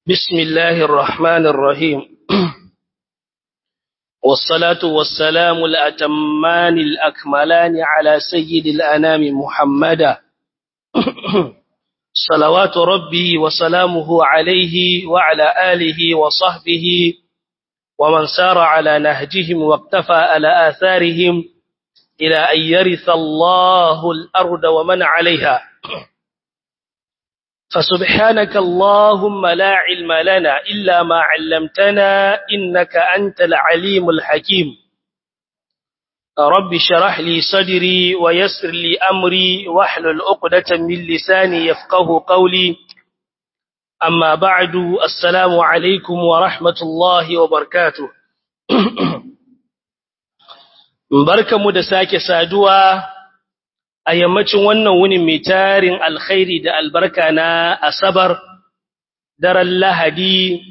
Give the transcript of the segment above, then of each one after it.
بسم الله الرحمن الرحيم والصلاة والسلام الأتمان الأكملان على سيد الأنام محمدا صلوات ربي وسلامه عليه وعلى آله وصحبه ومن سار على نهجهم واقتفى على آثارهم إلى أن يرث الله الأرض ومن عليها فسبحانك اللهم لا علم لنا إلا ما علمتنا إنك أنت العليم الحكيم رب شرح لي صدري ويسر لي أمري واحلل عقدة من لساني يفقه قولي أما بعد السلام عليكم ورحمة الله وبركاته barkamu da sake saduwa a yammacin wannan wunin mai tarin alkhairi da albarka na asabar daren lahadi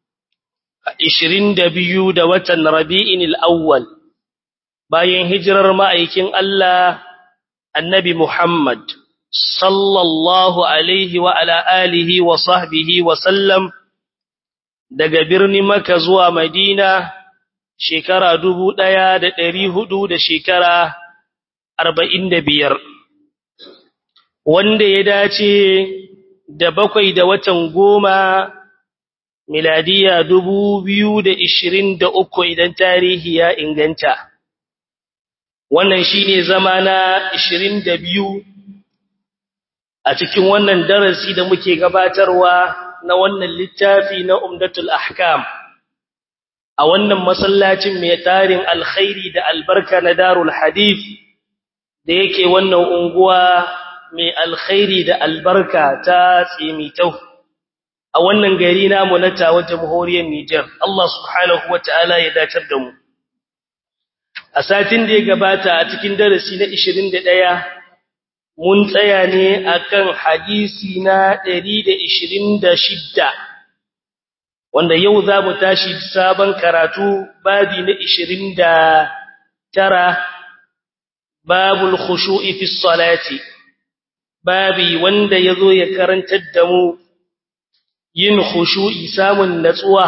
22 da watan rabi'in al'awwal bayan hijirar ma'aikin Allah annabi Muhammad sallallahu alaihi wa ala alihi wa sahbihi wa sallam daga birnin Makka zuwa Madina shekara dubu ɗaya da ɗari hudu da shekara arba'in da biyar wanda ya dace da bakwai da watan goma miladiya dubu biyu da ishirin da uku idan tarihi ya inganta wannan shine zama na ishirin da biyu a cikin wannan darasi da muke gabatarwa na wannan littafi na umdatul ahkam a wannan masallacin mai tarin alkhairi da albarka na darul hadith da yake wannan unguwa mai alkhairi da albarka ta tsimitau a wannan gari namu na tawa jamhuriyar Niger Allah subhanahu wataala ya dacar da mu a satin da ya gabata a cikin darasi na 21 mun tsaya ne akan hadisi na 126 wanda yau za mu tashi sabon karatu babi na 29 babul khushu'i fi salati babi wanda yazo ya karantar da mu yin khushu'i samun natsuwa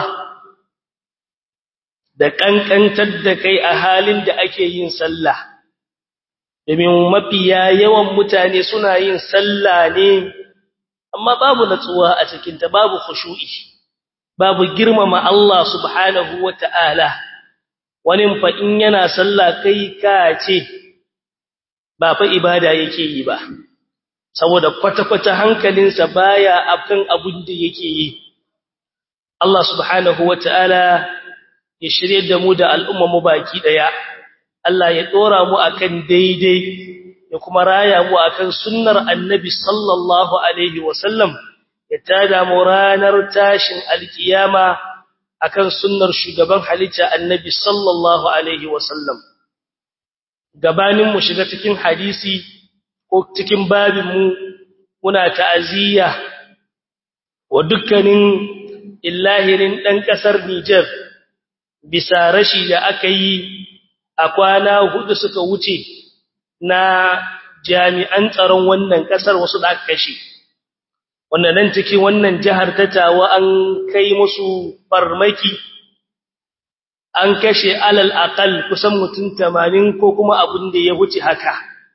da kankantar da kai a halin da ake yin sallah domin mafiya yawan mutane suna yin sallah ne amma babu natsuwa a cikin ta babu khushu'i babu girmama Allah subhanahu wata'ala wani fa in yana sallah kai ka ce ba fa ibada yake yi ba saboda kwata-kwata hankalinsa baya akan abin da yake yi Allah subhanahu wata'ala ya shirye da mu da al'umma mu baki daya Allah ya dora mu akan daidai ya kuma raya mu akan sunnar annabi sallallahu alaihi wasallam ya tada mu ranar tashin alkiyama akan sunnar shugaban halitta annabi sallallahu alaihi wasallam gabanin mu shiga cikin hadisi ko cikin babin mu muna ta'aziyya wa dukkanin illahirin dan kasar Niger bisa rashi da aka yi a kwana hudu suka wuce na jami'an tsaron wannan kasar wasu da aka kashe wanda nan cikin wannan jihar ta tawa an kai musu farmaki an kashe alal aqal kusan mutum 80 ko kuma abin da ya wuce haka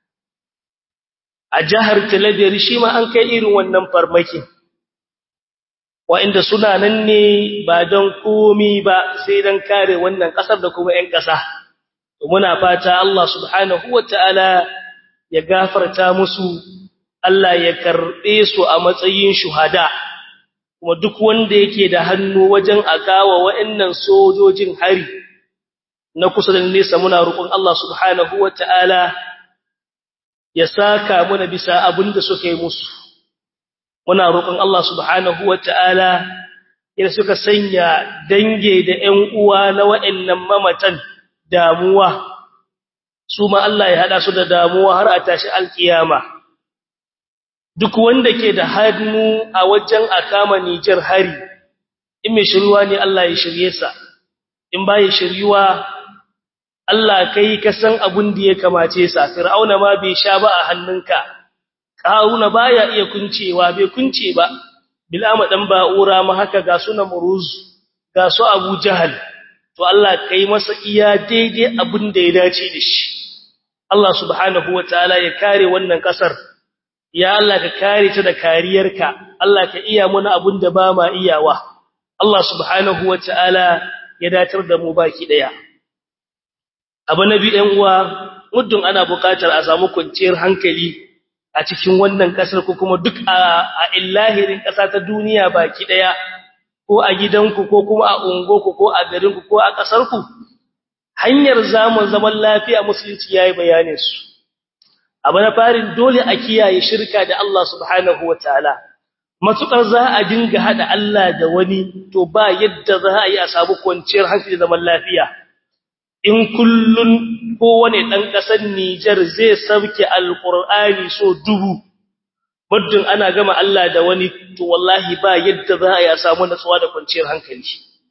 a jihar Talabiyar shi ma an kai irin wannan farmaki wa'inda suna nan ne ba don komi ba sai don kare wannan kasar da kuma 'yan ƙasa muna fata Allah subhanahu wataala ya gafarta musu Allah ya karɓe su a matsayin shuhada kuma duk wanda yake da hannu wajen akawa wa'annan sojojin hari na kusa da nesa muna roƙon Allah subhanahu wata'ala ya saka muna bisa abin da suka yi musu muna roƙon Allah subhanahu wata'ala ya suka sanya dange da ƴan uwa na wa'annan mamatan damuwa su ma Allah ya hada su da damuwa har a tashi alkiyama duk wanda ke da hannu a wajen akama Nijar hari in mai shiryuwa ne Allah ya shirye sa in ba ya shiryuwa Allah kai ka san abin da ya kamace sa fir'auna ma bai sha ba a hannunka karuna baya iya kuncewa bai kunce ba bil'ama dan ba'ura ma haka ga su namruz ga su abu jahal to Allah kai masa iya daidai abin da ya dace da shi Allah subhanahu wataala ya kare wannan kasar ya Allah ka kare ta da kariyarka Allah ka iya muna abin da ba ma iyawa Allah subhanahu wataala ya datar da mu baki daya abu nabi ɗan uwa muddin ana buƙatar a samu kwanciyar hankali a cikin wannan kasar ko kuma duk a illahirin ƙasa ta duniya baki daya ko a gidanku ko kuma a ungoku ko a garinku ko a ƙasarku hanyar zamun zaman lafiya musulunci yayi bayanin su abu na farin dole a kiyaye shirka da Allah subhanahu wataala matukar za a dinga hada Allah da wani to ba yadda za a yi a samu kwanciyar hankali zaman lafiya in kullun kowane dan kasar Niger zai sauke alqur'ani so dubu muddin ana gama Allah da wani to wallahi ba yadda za a yi a samu natsuwa da kwanciyar hankali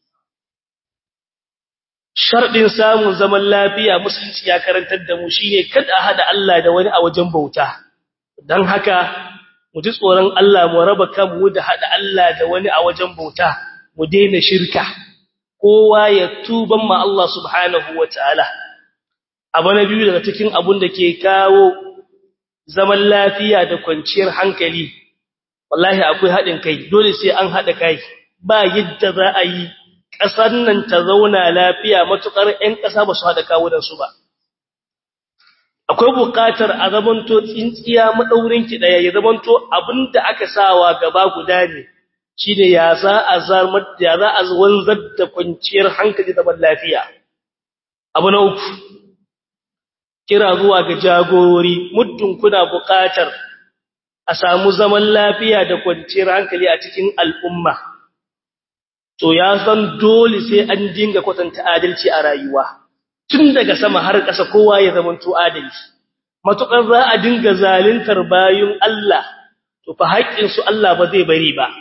shardin samun zaman lafiya musulunci ya karantar da mu shine kada a hada Allah da wani a wajen bauta dan haka mu ji tsoron Allah mu raba kanmu da hada Allah da wani a wajen bauta mu daina shirka kowa ya tuban ma Allah subhanahu wataala abu na biyu daga cikin abun da ke kawo zaman lafiya da kwanciyar hankali wallahi akwai haɗin kai dole sai an haɗa kai ba yadda za a yi ƙasar nan ta zauna lafiya matuƙar 'yan ƙasa ba su haɗa kawunansu ba akwai buƙatar a zamanto tsintsiya maɗaurin ki ɗaya ya zamanto abin da aka sawa gaba guda ne shi ne ya za a zarmar ya za a wanzar da kwanciyar hankali zaman lafiya abu na uku kira zuwa ga jagorori muddin kuna buƙatar a samu zaman lafiya da kwanciyar hankali a cikin al'umma to ya san dole sai an dinga kwatanta adalci a rayuwa tun daga sama har ƙasa kowa ya zama to adalci matukar za a dinga zaluntar bayun Allah to fa haƙƙin su Allah ba zai bari ba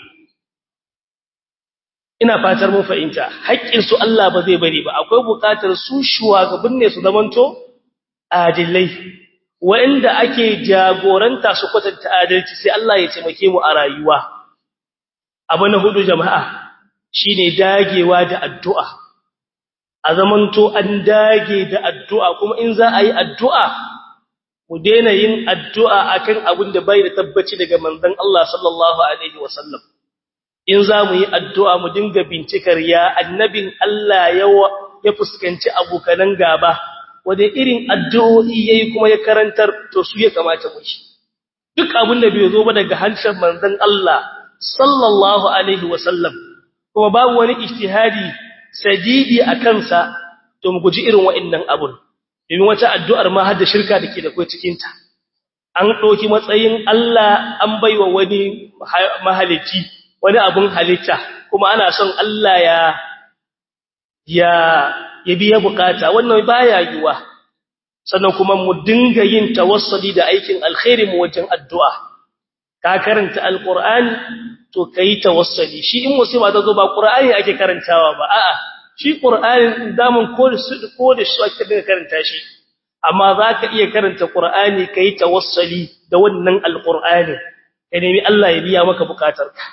ina fatar mun fahimta haƙƙin su Allah ba zai bari ba akwai buƙatar su shugaban ne su zamanto adilai wanda ake jagoranta su kwatanta adalci sai Allah ya taimake mu a rayuwa abu na hudu jama'a shine dagewa da addu'a a zamanto an dage da addu'a kuma in za a yi addu'a mu daina yin addu'a akan abin da bai da tabbaci daga manzon Allah sallallahu alaihi wasallam in za mu yi addu'a mu dinga bincikar ya annabin Allah ya fuskanci abokanan gaba wanda irin addu'o'i yayi kuma ya karantar to su ya kamata mu shi duk abin da bai zo ba daga harshen manzon Allah sallallahu alaihi wasallam kuma babu wani ijtihadi sadidi a kansa to mu guji irin wa'annan abun domin wata addu'ar ma har da shirka dake da kai cikin ta an doki matsayin Allah an baiwa wani mahalici wani abun halitta kuma ana son Allah ya ya ya biya bukata wannan baya yiwa sannan kuma mu dinga yin tawassuli da aikin alkhairi mu wajen addu'a ka karanta alqur'ani to kai tawassuli shi in musiba ta zo ba qur'ani ake karantawa ba a'a shi qur'ani damun ko da su ko da shi ake dinga karanta shi amma zaka iya karanta qur'ani kai tawassuli da wannan alqur'ani kai nemi Allah ya biya maka bukatarka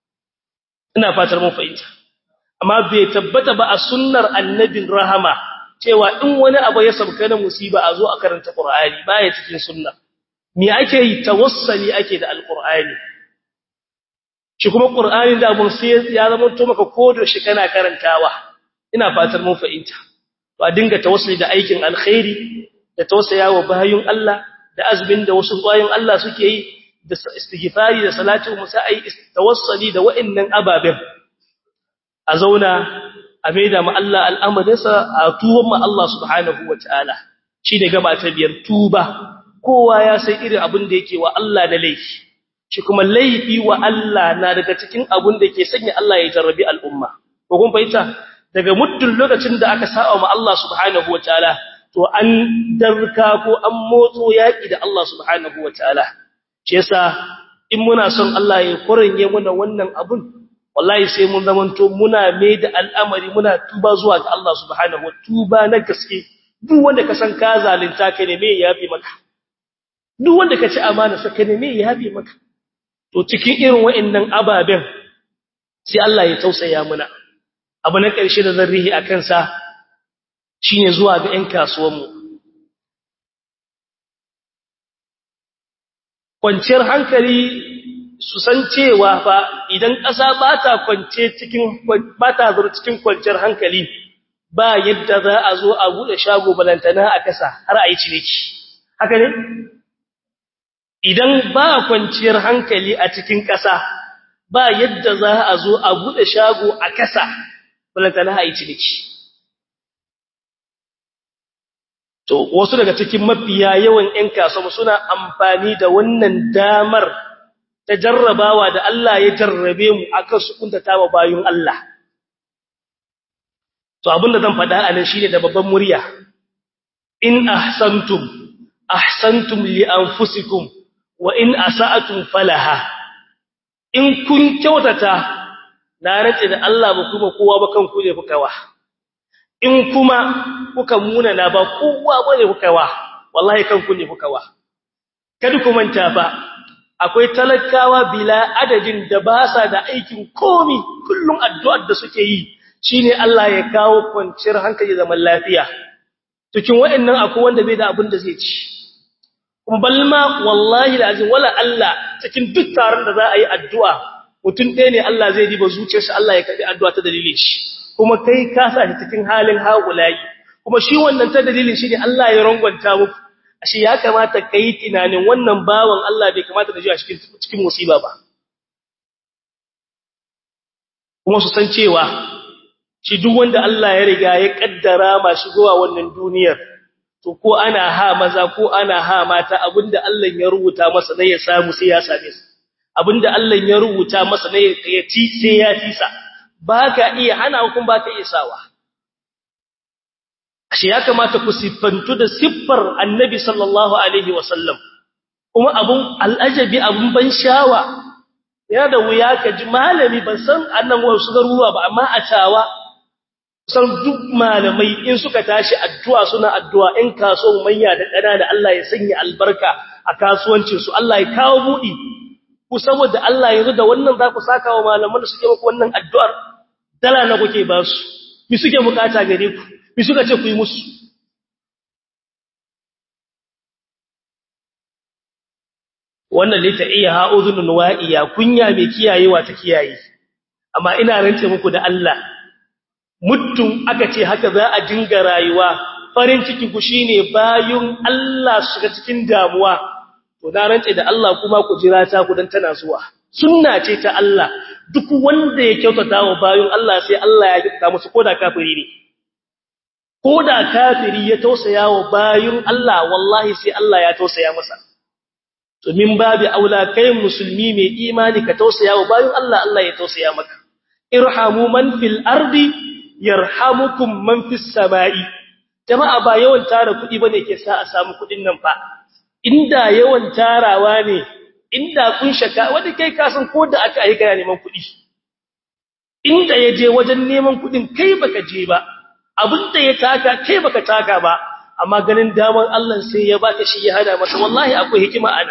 ina fatar mun fahimta amma bai tabbata ba a sunnar annabin rahama cewa in wani abu ya sabka na musiba a zo a karanta qur'ani baya cikin sunna me ake yi tawassuli ake da alqur'ani shi kuma qur'ani da mun sai ya zama to maka kodo shi kana karantawa ina fatar mun fahimta to a dinga tawassuli da aikin alkhairi da tausayawa bayun Allah da azbin da wasu bayin Allah suke yi da istighfari da salatu musai tawassuli da wa'annan ababen a zauna a maida ma Allah al'amarinsa a tuban ma Allah subhanahu wataala shine gaba ta biyar tuba kowa ya san irin abin da yake wa Allah da laifi shi kuma laifi wa Allah na daga cikin abin da ke sanya Allah ya jarrabi al'umma ko kun fahimta daga muddin lokacin da aka sa'a ma Allah subhanahu wataala to an darka ko an motso yaki da Allah subhanahu wataala shi yasa in muna son Allah ya kuringe muna wannan abun wallahi sai mun zamanto muna mai da al'amari muna tuba zuwa ga Allah subhanahu wa tuba na gaske duk wanda ka san ka zalunta ka ne me yafi maka duk wanda ka ci amana sa ka ne me yafi maka to cikin irin wa'annan ababen sai Allah ya tausaya muna abu na ƙarshe da zan rihi akan sa shine zuwa ga ƴan kasuwanmu kwanciyar hankali su san cewa fa idan ƙasa ba ta kwance cikin ba ta zura cikin kwanciyar hankali ba yadda za a zo a bude shago balantana a kasa har a yi ciniki haka ne idan ba kwanciyar hankali a cikin ƙasa ba yadda za a zo a bude shago a kasa balantana a yi ciniki to wasu daga cikin mafiya yawan ƴan kasuwa suna amfani da wannan damar ta jarrabawa da Allah ya jarrabe mu akan su kuntata wa bayun Allah to abinda zan faɗa a nan shine da babban murya in ahsantum ahsantum li anfusikum wa in asa'atum falaha in kun kyautata na rantsi da Allah ba kuma kowa ba kanku ne fukawa in kuma kuka muna na ba kowa bane fukawa wallahi kanku ne fukawa kada ku manta ba akwai talakawa bila adadin da ba sa da aikin komi kullum addu'ar da suke yi shine Allah ya kawo kwanciyar hankali zaman lafiya cikin waɗannan akwai wanda bai da abin da zai ci kuma balma wallahi lazim wala Allah cikin duk taron da za a yi addu'a mutum ɗaya ne Allah zai diba zuciyarsa Allah ya kaɗi addu'a ta dalilin shi kuma kai ka sa shi cikin halin haƙulayi kuma shi wannan ta dalilin shi ne Allah ya rangwanta muku ashe ya kamata ka yi tunanin wannan bawan Allah bai kamata da ji a cikin musiba ba kuma su san cewa shi duk wanda Allah ya riga ya kaddara ma shigowa wannan duniyar to ko ana ha maza ko ana ha mata abinda Allah ya rubuta masa ne ya samu sai ya same su abinda Allah ya rubuta masa ne ya ci sai ya ci sa baka iya hana kun baka iya sawa ashe ya kamata ku siffantu da siffar Annabi sallallahu alaihi wasallam kuma abun al'ajabi abun ban shawa yana da wuya ka ji malami ban san annan wasu garuruwa ba amma a tawa san duk malamai in suka tashi addu'a suna addu'a in kaso manya da ƙana da Allah ya sanya albarka a kasuwancin su Allah ya kawo budi ku saboda Allah yanzu da wannan za ku saka wa malaman da suke muku wannan addu'ar dala na kuke ba su mi suke bukata gare ku mi suka ce ku yi musu wannan lita iya ha'udhunun wa'iya kunya mai kiyayewa ta kiyaye amma ina rance muku da Allah muddin aka ce haka za a dinga rayuwa farin ciki ku shine bayun Allah shiga cikin damuwa to na rance da Allah kuma ku jira ta ku dan tana zuwa sunna ce ta Allah duk wanda ya kyautata wa bayun Allah sai Allah ya kyautata musu koda kafiri ne koda kafiri ya tausaya wa bayun Allah wallahi sai Allah ya tausaya masa to min babi aula kai musulmi mai imani ka tausaya wa bayun Allah Allah ya tausaya maka irhamu man fil ardi yarhamukum man fis samai jama'a ba yawan tara kudi bane ke sa a samu kudin nan fa inda yawan tarawa ne inda kun shaka wanda kai ka san ko da aka aika neman kudi inda yaje wajen neman kudin kai baka je ba abinda ya taka kai baka taka ba amma ganin daman Allah sai ya baka shi ya hada masa wallahi akwai hikima ana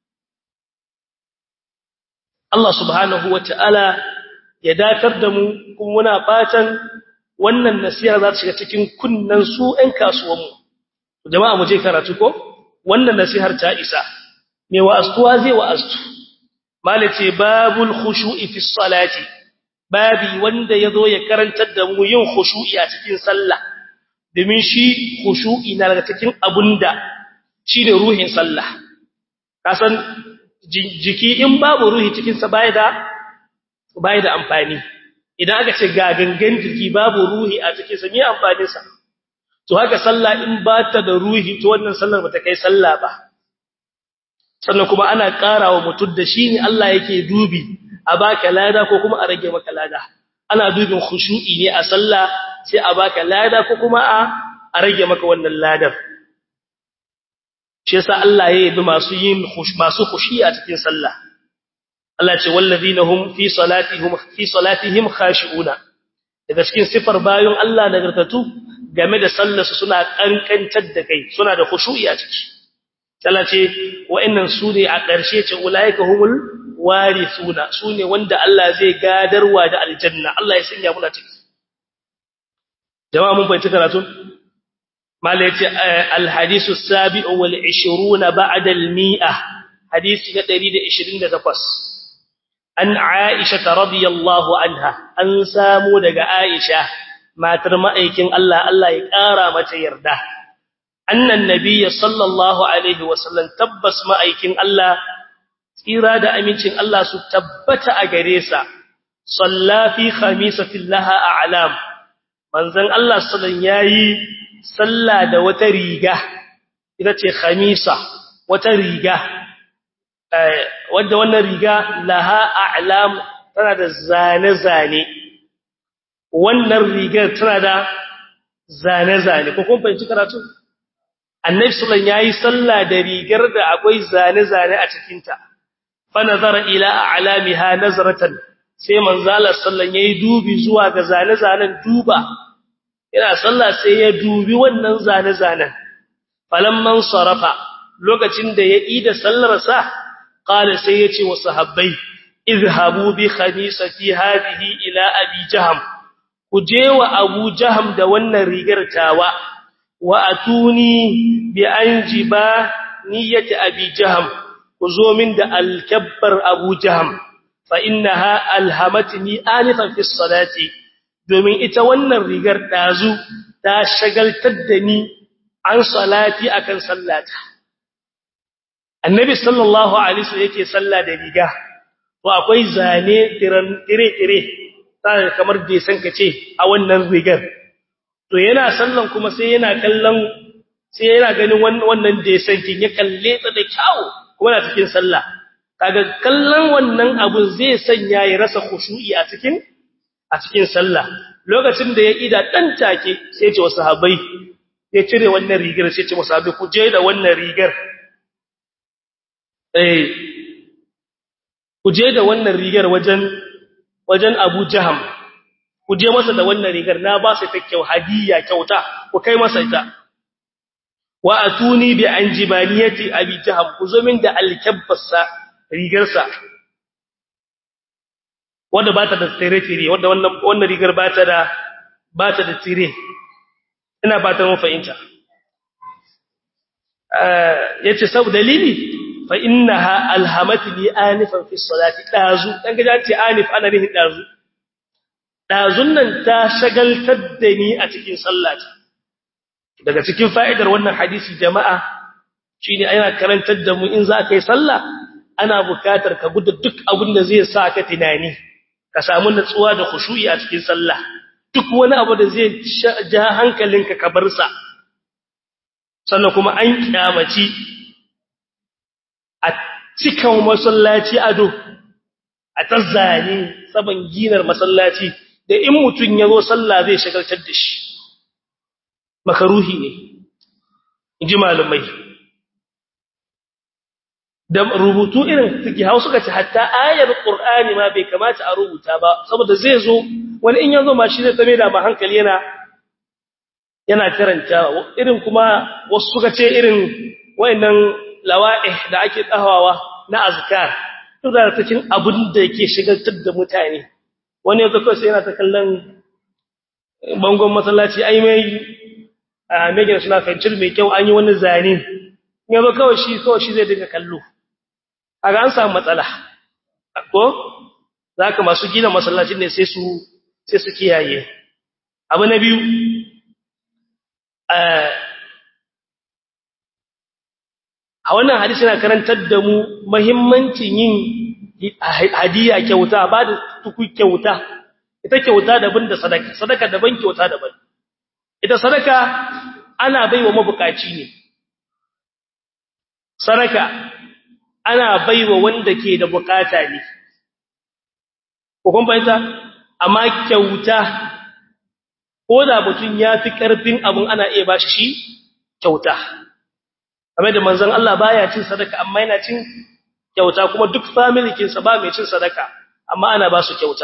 Allah subhanahu wataala ya datar da mu kuma muna fatan wannan nasiha za ta shiga cikin kunnan su ɗan kasuwanmu jama'a mu je karatu ko wannan nasihar ta isa me wa'astuwa zai wa'astu malace babul khushu'i fi salati babi wanda yazo ya karantar da mu yin khushu'i a cikin sallah domin shi khushu'i na daga cikin abunda shine ruhin sallah kasan jiki in babu ruhi cikin sa bai da bai da amfani idan aka ce ga gangan jiki babu ruhi a cikin sa me amfanin sa to haka sallah in ba ta da ruhi to wannan sallar bata kai sallah ba sannan kuma ana karawa mutum da shi ne Allah yake dubi a baka lada ko kuma a rage maka lada ana dubin khushu'i ne a sallah sai a baka lada ko kuma a a rage maka wannan ladar shi yasa Allah ya yi masu yin masu khushi a cikin sallah Allah ce wallazina hum fi salatihim fi salatihim khashi'una daga cikin sifar bayon Allah nagartatu game da sallarsu suna kankantar da kai suna da khushu'i a ciki Allah ce wa'annan su ne a ƙarshe ce ulaika humul warithuna sune wanda Allah zai gadarwa da aljanna Allah ya sanya mu ciki jama'a mun fahimci karatu mala yace alhadisu sabi'u wal 20 ba'da al mi'ah hadisi na 128 an aisha radiyallahu anha an samu daga aisha matar ma'aikin Allah Allah ya kara mata yarda annan nabiyyi sallallahu alaihi wasallam tabbas ma'aikin Allah tsira da amincin Allah su tabbata a gare sa salla fi khamisatin laha a'lam manzon Allah sallan yayi salla da wata riga ita ce khamisa wata riga wanda wannan riga laha a'lam tana da zane zane wannan rigar tana da zane zane ko kun fahimci karatu annabi sallan yayi salla da rigar da akwai zane zane a cikin ta fa nazara ila a'lamiha nazratan sai manzala sallan yayi dubi zuwa ga zane-zanen duba yana sallah sai ya dubi wannan zane-zanen falamman sarafa lokacin da ya ida sallar sa qala sai ya ce wa sahabbai izhabu bi khamisati hadhihi ila abi jaham ku je wa abu jaham da wannan rigar tawa wa atuni bi anjiba niyyati abi jaham ku zo min da alkabbar abu jaham فإنها ألهمتني آنفا في الصلاة domin ita wannan rigar dazu ta shagaltar da ni an salati akan sallata annabi sallallahu alaihi wasallam yake salla da riga to akwai zane tiran tire-tire sai kamar da san kace a wannan rigar to yana sallan kuma sai yana kallon sai yana ganin wannan da san kin ya kalle ta da kyau kuma na cikin sallah kaga kallon wannan abun zai sanya ya rasa khushu'i a cikin a cikin sallah lokacin da ya ida dan take sai ya ce wasu sahabbai ya cire wannan rigar sai ya ce wasu sahabbai ku je da wannan rigar eh ku je da wannan rigar wajen wajen Abu Jaham ku je masa da wannan rigar na ba su ta kyau hadiya kyauta ku kai masa ita wa atuni bi anjibaniyati abi jaham ku zo min da alkabbasa rigarsa wanda ba ta da tsire-tsire wanda wannan wannan rigar ba ta da ba ta da tsire ina ba ta mun fahimta eh yace sab dalili fa innaha alhamatni anifan fi salati dazu dan ga ce anif ana rihin dazu dazun nan ta shagaltar da ni a cikin sallata daga cikin fa'idar wannan hadisi jama'a shine ana karantar da mu in za ka yi sallah ana bukatar ka gudu duk abin da zai sa ka tunani ka samu natsuwa da khushu'i a cikin sallah duk wani abu da zai ja hankalinka ka bar sa sannan kuma an kyamaci a cikin masallaci ado a tazzani saban ginar masallaci da in mutun yazo sallah zai shagaltar da shi makaruhi ne inji malumai da rubutu irin suke hau suka ce hatta ayar qur'ani ma bai kamata a rubuta ba saboda zai zo wani in yazo ma shi zai tame da ma hankali yana yana karanta irin kuma wasu suka ce irin wayannan lawa'ih da ake tsahawa na azkar duk da cikin abin da yake shigaltar da mutane wani yazo kawai sai yana ta kallon bangon masallaci ai mai a megin suna fencil mai kyau an yi wani zane yazo kawai shi kawai shi zai dinga kallo aga an samu matsala ko zaka masu gina masallacin ne sai su sai su kiyaye abu na biyu a wannan hadisi yana karantar da mu muhimmancin yin hadiya kyauta ba da tuku kyauta ita kyauta daban da sadaka sadaka daban kyauta daban ita sadaka ana baiwa mabukaci ne sadaka ana baiwa wanda ke da bukata ne ko kun fahimta amma kyauta ko da mutun ya fi karfin abun ana iya bashi shi kyauta kamar da manzon Allah baya cin sadaka amma yana cin kyauta kuma duk family kinsa ba mai cin sadaka amma ana ba su kyauta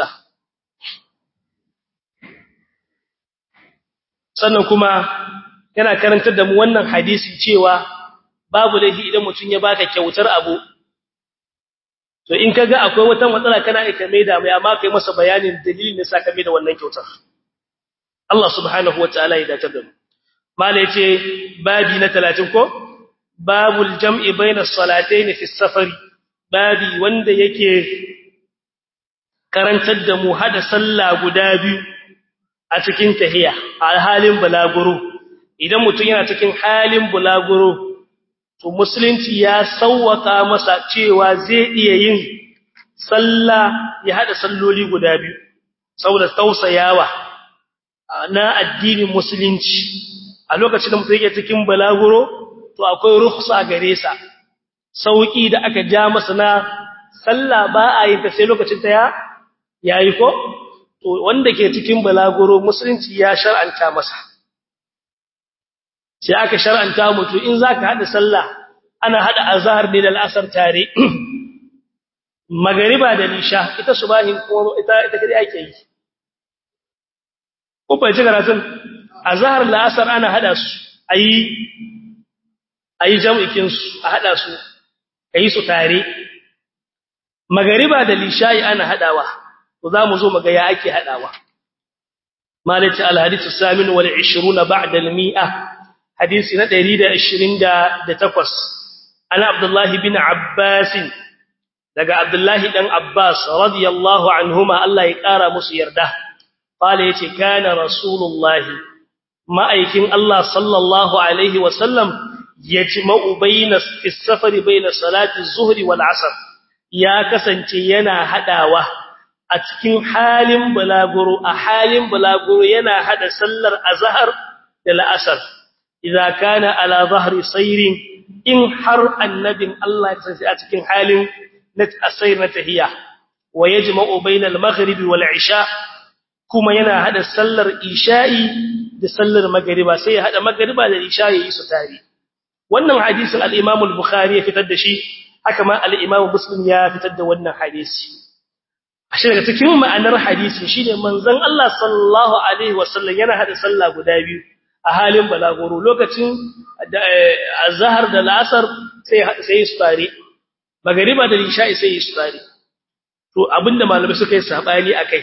sannan kuma yana karantar da mu wannan hadisi cewa babu laifi idan mutum ya baka kyautar abu to in kaga akwai wata matsala kana aika mai da mai amma kai masa bayanin dalilin da saka mai da wannan kyautar Allah subhanahu wataala ya dace da mu mala yace babi na 30 ko babul jam'i baina salatayn fi safari babi wanda yake karantar da mu hada sallah guda biyu a cikin tahiya a halin bulaguro idan mutum yana cikin halin bulaguro to musulunci ya sauwaka masa cewa zai iya yin sallah ya hada salloli guda biyu saboda tausayawa na addinin musulunci a lokacin da mutum yake cikin bulaguro to akwai rukhsa gare sa sauki da aka ja masa na sallah ba a yin ta sai lokacin ta ya yayi ko to wanda ke cikin balaguro musulunci ya shar'anta masa sai aka shar'anta mutu in zaka hada sallah ana hada azhar ne da al'asar tare magariba da nisha ita subahin kuma ita ita kadai ake yi ko fa ji karatun azhar al'asar ana hada su ayi ayi jam'ikin su a hada su ayi su tare magariba da lishayi ana hadawa to zamu zo muga ya ake hadawa malati alhadithu samin wal 20 ba'da al mi'a hadisi na 128 ana abdullah bin abbas daga abdullah dan abbas radiyallahu anhuma Allah ya kara musu yarda qala yace kana rasulullah ma'aikin Allah sallallahu alaihi wasallam yajma'u bayna fi safari bayna salati az-zuhri wal 'asr ya kasance yana hadawa a cikin halin bulaguro a halin bulaguro yana hada sallar azhar da la'asar idza kana ala zahri sayrin in har annabin Allah ya tsaye a cikin halin na asayr na tahiyya wa yajma'u bainal maghribi wal isha kuma yana hada sallar isha'i da sallar magriba sai ya hada magriba da isha'i su tare wannan hadisin al-Imam al-Bukhari ya fitar da shi haka ma al-Imam Muslim ya fitar da wannan hadisi ashe daga cikin ma'anar hadisi shine manzon Allah sallallahu alaihi wasallam yana hada sallah guda biyu a halin balagoro lokacin azhar da al'asr sai sai su tare magriba da isha'i sai su tare to abinda malamai suka yi sabani akai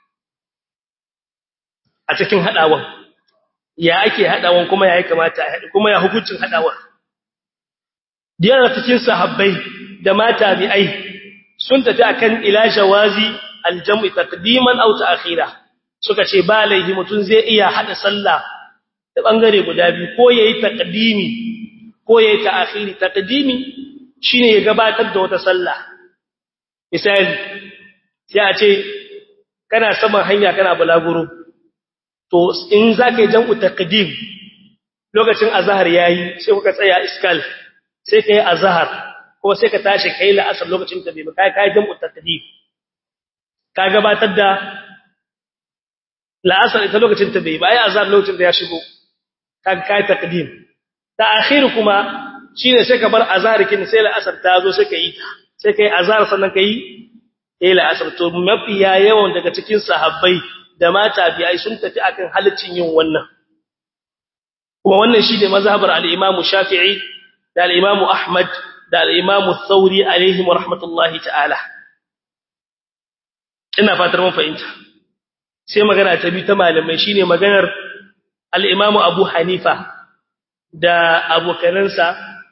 a cikin hadawan ya ake hadawan kuma ya kamata a hada kuma ya hukuncin hadawan diyar cikin sahabbai da mata bi'ai sun tafi akan ila jawazi aljam'i taqdiman aw ta'khira suka ce ba laihi mutun zai iya hada sallah da bangare guda biyu ko yayi taqdimi ko yayi ta'khiri taqdimi shine ya gabatar da wata sallah misali sai a ce kana saman hanya kana bulaguro to in zaka yi jam'u taqdim lokacin azhar yayi sai kuka tsaya iskal sai kai azhar ko sai ka tashi kai la'asar lokacin ta bai kai kai jam'u taqdim ka gabatar da la'asar ita lokacin ta bai bai azhar lokacin da ya shigo ka kai taqdim ta'khir kuma shine sai ka bar azhar kin sai la'asar ta zo sai ka yi ta sai kai azhar sannan kai eh la'asar to mafiya yawan daga cikin sahabbai da mata biyai sun tafi akan halaccin yin wannan kuma wannan shine mazhabar al-Imam Shafi'i da al-Imam Ahmad da al-Imam Thawri alaihim rahmatullahi ta'ala ina fatar mun fahimta sai magana ta bi ta malamai shine maganar al-Imam Abu Hanifa da abokanansa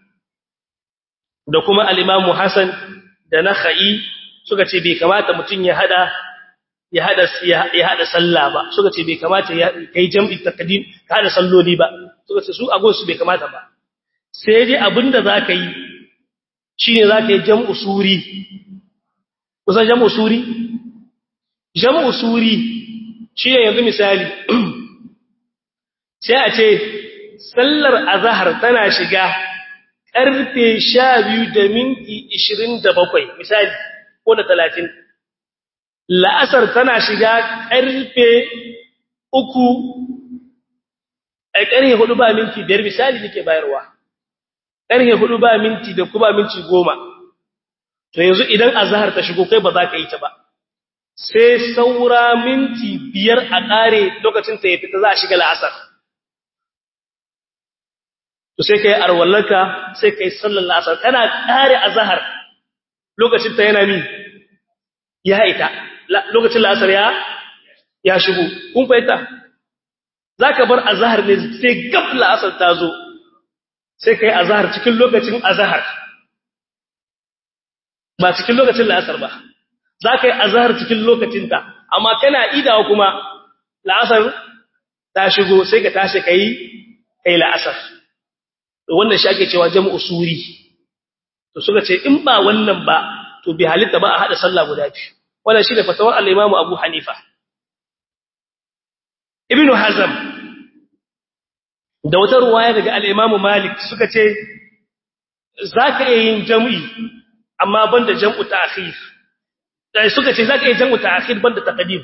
da kuma al-Imam Hassan da Nakhai suka ce bai kamata mutun ya hada ya hada ya hada sallah ba suka ce bai kamata ya kai jam'i taqdim ka hada salloli ba suka ce su agon su bai kamata ba sai dai abinda zaka yi shine zaka yi jam'u suri kusan jam'u suri jam'u suri shine yanzu misali sai a ce sallar azhar tana shiga karfe 12 da minti 27 misali ko da 30 la'asar tana shiga karfe 3 a karfe 4 ba minti 5 misali nake bayarwa karfe 4 ba minti da kuma minti 10 to yanzu idan azhar ta shigo kai ba za ka yi ta ba sai saura minti biyar a ƙare lokacin ta ya fita za a shiga la'asar to sai kai arwallaka sai kai sallar la'asar kana ƙare azhar lokacin ta yana mi ya ita lokacin la'asar ya ya shigo kun fahimta zaka bar azhar ne sai gab la'asar ta zo sai kai azhar cikin lokacin azhar ba cikin lokacin la'asar ba zaka yi azhar cikin lokacin ta amma kana idawa kuma la'asar ta shigo sai ka tashi kai kai la'asar wannan shi ake cewa jam'u suri to suka ce in ba wannan ba to bi halitta ba a hada sallah guda biyu wannan shine fatawar al-Imam Abu Hanifa Ibn Hazm da wata ruwaya daga al-Imam Malik suka ce zaka iya yin jam'i amma banda jam'u ta'khir dai suka ce zaka iya jam'u ta'khir banda taqdim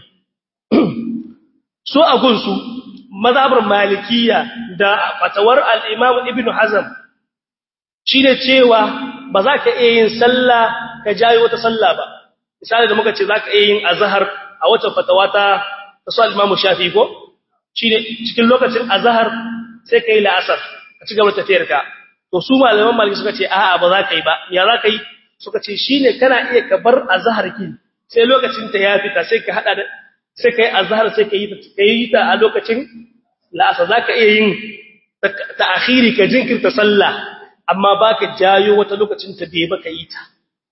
so a gunsu mazhabar malikiya da fatawar al-Imam Ibn Hazm shine cewa ba za ka iya yin sallah ka jayi wata sallah ba misali da muka ce za ka iya yin azhar a wata fatawa ta su al-Imam Shafi ko shine cikin lokacin azhar sai kai la'asar ka ci gaba tafiyar ka to su malaman maliki suka ce a'a ba za ka yi ba ya za ka yi suka ce shine kana iya ka bar azhar ki sai lokacin ta ya fita sai ka hada da sai kai azhar sai ka yi ta yi ta a lokacin la'asar za ka iya yin ta'khiri ka jinkirta sallah amma baka jayo wata lokacin ta bai baka yi ta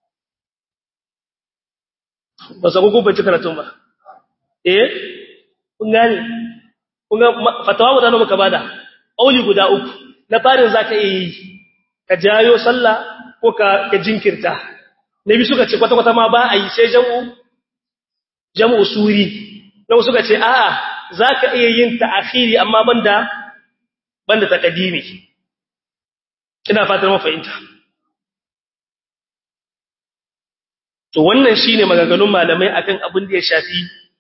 ba sa gugu bace karatun ba eh kun gane kun ga fatawa guda nawa ka bada auli guda uku na farin zaka yi ka jayo sallah ko ka ka jinkirta nabi suka ce kwata kwata ma ba a yi sai jam'u jam'u suri nawa suka ce a'a zaka iya yin ta'khiri amma banda banda taqdimi ina fatan mu fahimta to wannan shine maganganun malamai akan abin da ya shafi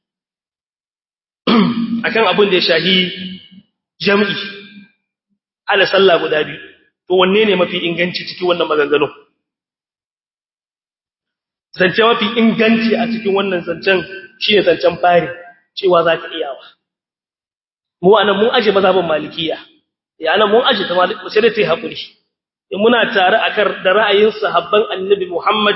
akan abin da ya shafi jam'i ala sallah guda biyu to wanne ne mafi inganci cikin wannan maganganun zance mafi inganci a cikin wannan zancen shine zancen fari cewa za ka iyawa mu anan mun aje mazhabin malikiya ya anan mun aje ta malik sai da tai hakuri muna tare akan da ra'ayin sahabban annabi Muhammad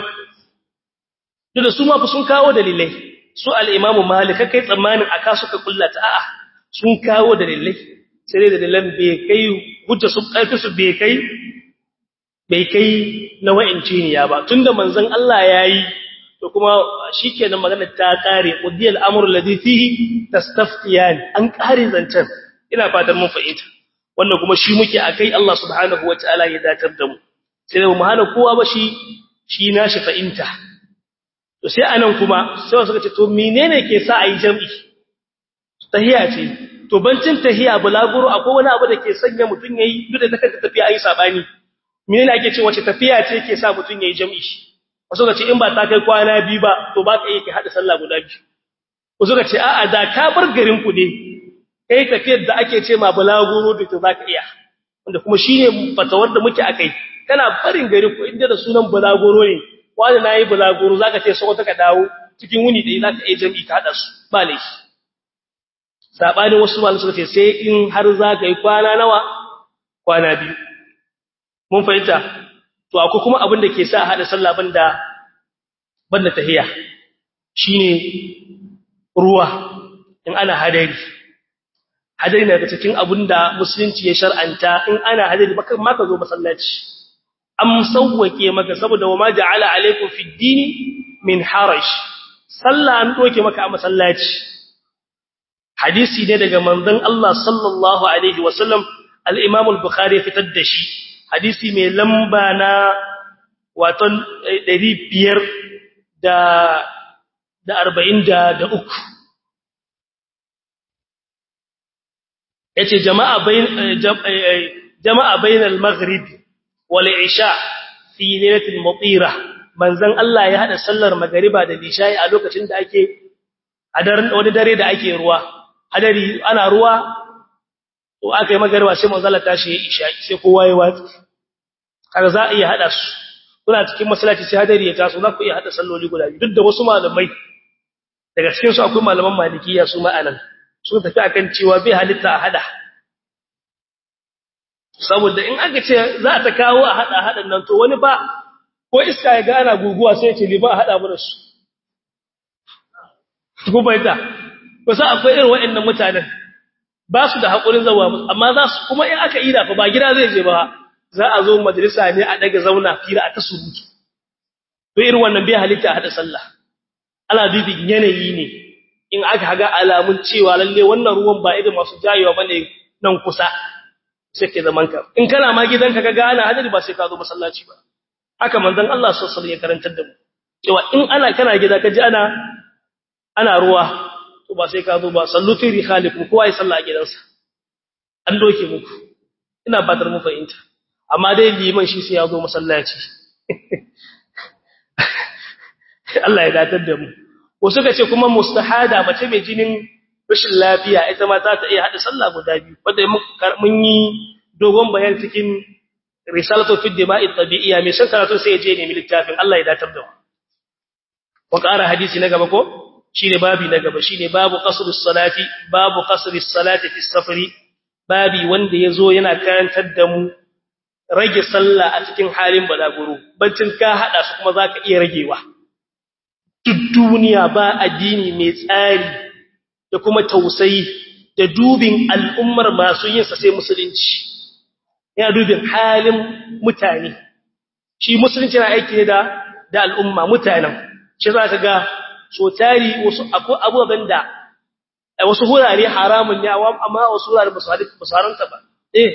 duk da su ma fa sun kawo dalilai su al-Imam Malik kai tsammanin aka suka kullata a'a sun kawo dalilai sai dai dalilan bai kai hujja su karfi su bai kai bai kai na wa'inci ne ya ba tunda manzon Allah yayi to kuma shikenan magana ta kare qudiyal amru alladhi fihi tastaftiyan an kare zancen ina fatan mun fahimta wannan kuma shi muke akai Allah subhanahu wataala ya datar da mu sai mu hana kowa ba shi shi nashi fahimta to sai anan kuma sai suka ce to menene ke sa ayi jami'i tahiya ce to bancin tahiya bulaguro akwai wani abu da ke sanya mutun yayi duk da take tafiya ayi sabani menene ake ce wace tafiya ce ke sa mutun yayi jami'i wasu ga ce in ba ta kai kwana biyu ba to ba ka iya ki hada sallah guda biyu wasu ga ce a'a da ka bar garin ku ne kai tafiyar da ake ce ma bulaguro da ta zaka iya wanda kuma shine fatawar da muke akai kana barin gari ku inda da sunan bulaguro ne wanda nayi bulaguro zaka ce sai ka dawo cikin wuni da zaka iya jami'i ka hada su ba laifi sabanin wasu malamai suka ce sai in har zaka yi kwana nawa kwana biyu mun fahimta to akwai kuma abin da ke sa hada sallah banda banda tahiya shine ruwa in ana hadari hadari na daga cikin abin da musulunci ya shar'anta in ana hadari baka ma ka zo masallaci am sawwake maka saboda wama ja'ala alaikum fid dini min haraj sallah an doke maka a masallaci hadisi ne daga manzon Allah sallallahu alaihi wasallam al-Imam al-Bukhari fitar da shi hadisi mai lamba na waton 500 da da 43 yace jama'a bain jama'a bainal maghrib wal isha fi lailatul mutira manzon Allah ya hada sallar magriba da isha a lokacin da ake a daren wani dare da ake ruwa hadari ana ruwa to aka yi magriba sai manzon Allah tashi ya isha sai kowa ya watsi kaga za a iya hada su kuna cikin masallaci sai hadari ya taso za ku iya hada salloli guda biyu duk da wasu malamai daga cikin su akwai malaman malikiya su ma'anan sun tafi akan cewa bai halitta a hada saboda in aka ce za ta kawo a hada hadan nan to wani ba ko iska ya gana guguwa sai ce liman hada mu da su ku bayyana wasu akwai irin waɗannan mutanen ba su da haƙurin zawa amma za su kuma in aka ida fa ba gida zai je ba za a zo majalisa ne a daga zauna fira a ta surutu to irin wannan bai halitta hada sallah ana bibin yanayi ne in aka haga alamun cewa lalle wannan ruwan ba irin masu jayewa bane nan kusa sai ke zaman ka in kana ma gidanka ka gana hadari ba sai ka zo masallaci ba haka manzon Allah sallallahu alaihi wasallam ya karantar da mu cewa in ana kana gida ka ji ana ana ruwa to ba sai ka zo ba sallu fi rihalikum kowa ya salla a gidansa an doke muku ina fatar mu fahimta amma dai liman shi sai ya zo masallaci Allah ya datar da mu wasu ka ce kuma mustahada mace mai jinin rashin lafiya ita ma za ta iya hada sallah guda biyu wanda mun yi dogon bayan cikin risalatu fi dima'i tabi'iyya mai san karatu sai ya je ne littafin Allah ya datar da mu wa ƙara hadisi na gaba ko shine babi na gaba shine babu qasrus salati babu qasris salati fi safari babi wanda yazo yana karantar da mu rage sallah a cikin halin balaguro bancin ka hada su kuma zaka iya ragewa duk duniya ba addini mai tsari da kuma tausayi da dubin al'ummar masu yin sa sai musulunci yana dubin halin mutane shi musulunci na aiki ne da da al'umma mutanen shi za ka ga so tari wasu akwai abubuwan da wasu hurare haramun ne amma wasu hurare ba su haramta ba eh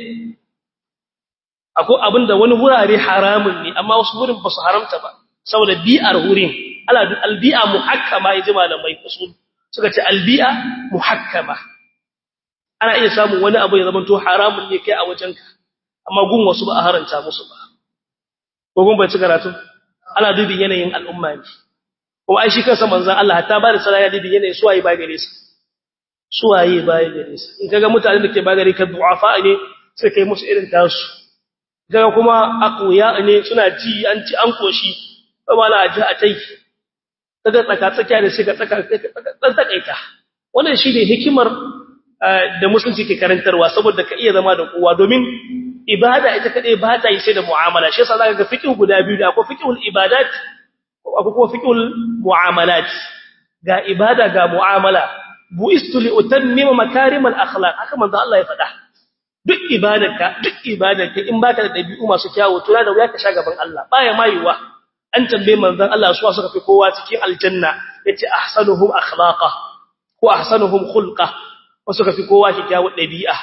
akwai abin da wani hurare haramun ne amma wasu hurin ba su haramta ba saboda bi'ar hurin ala albi'a muhakkama yaji malamai usul suka ce albi'a muhakkama ana iya samun wani abu ya zama to haramun ne kai a wajenka amma gun wasu ba a haranta musu ba ko gun bai ci karatu ana dubi yanayin al'umma ne ko ai shi kansa manzon Allah hatta ba da sala ya dubi yanayin suwaye ba gare su suwaye ba gare su in kaga mutanen da ke ba gare ka du'afa ne sai kai musu irin tasu kaga kuma aqwiya ne suna ji an ci an koshi ba mala aji a tai kaga tsaka tsakiya da shi ga tsaka tsakaita wannan shine hikimar da musulunci ke karantarwa saboda ka iya zama da kowa domin ibada ita kadai ba ta yi sai da mu'amala shi yasa zaka ga fiqh guda biyu da akwai fiqhul ibadat akwai kuma fiqhul mu'amalat ga ibada ga mu'amala buistu li utammima makarim al akhlaq haka manzo Allah ya faɗa duk ibadarka duk ibadarka in baka da dabi'u masu kyawu to da wuya ka sha gaban Allah baya mayuwa an tambaye manzon Allah su suka fi kowa cikin aljanna yace ahsanuhum akhlaqa ko ahsanuhum khulqa wasu ka fi kowa kyakkyawar dabi'a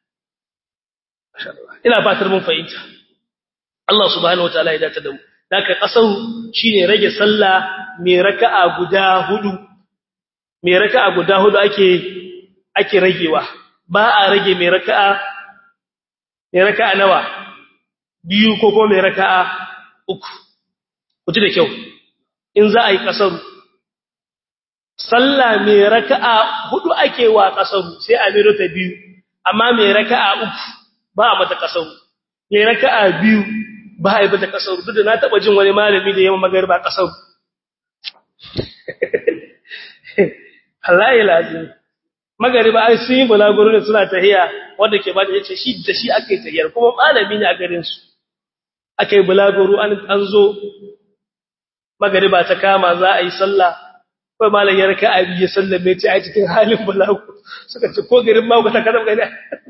ina fatar mun fahimta Allah subhanahu wataala ya dace da mu daga kasar shine rage sallah mai raka'a guda hudu mai raka'a guda hudu ake ake ragewa ba a rage mai raka'a mai raka'a nawa biyu ko ko mai raka'a uku kuji da kyau in za a yi kasaru sallah mai raka'a hudu ake wa kasaru sai a mero ta biyu amma mai raka'a uku ba a mata kasaru mai raka'a biyu ba a yi mata kasaru duk da na taba jin wani malami da yawan magarba kasaru Allah ya lazim magariba ai sun yi bulaguro ne suna tahiya wanda ke ba da yace shi da shi ake tahiyar kuma malami ne a garin su akai bulaguro an an zo magariba ta kama za a yi sallah kai malam ya raka abi ya sallame ta a cikin halin bulaguro suka ce ko garin ma ta kada gani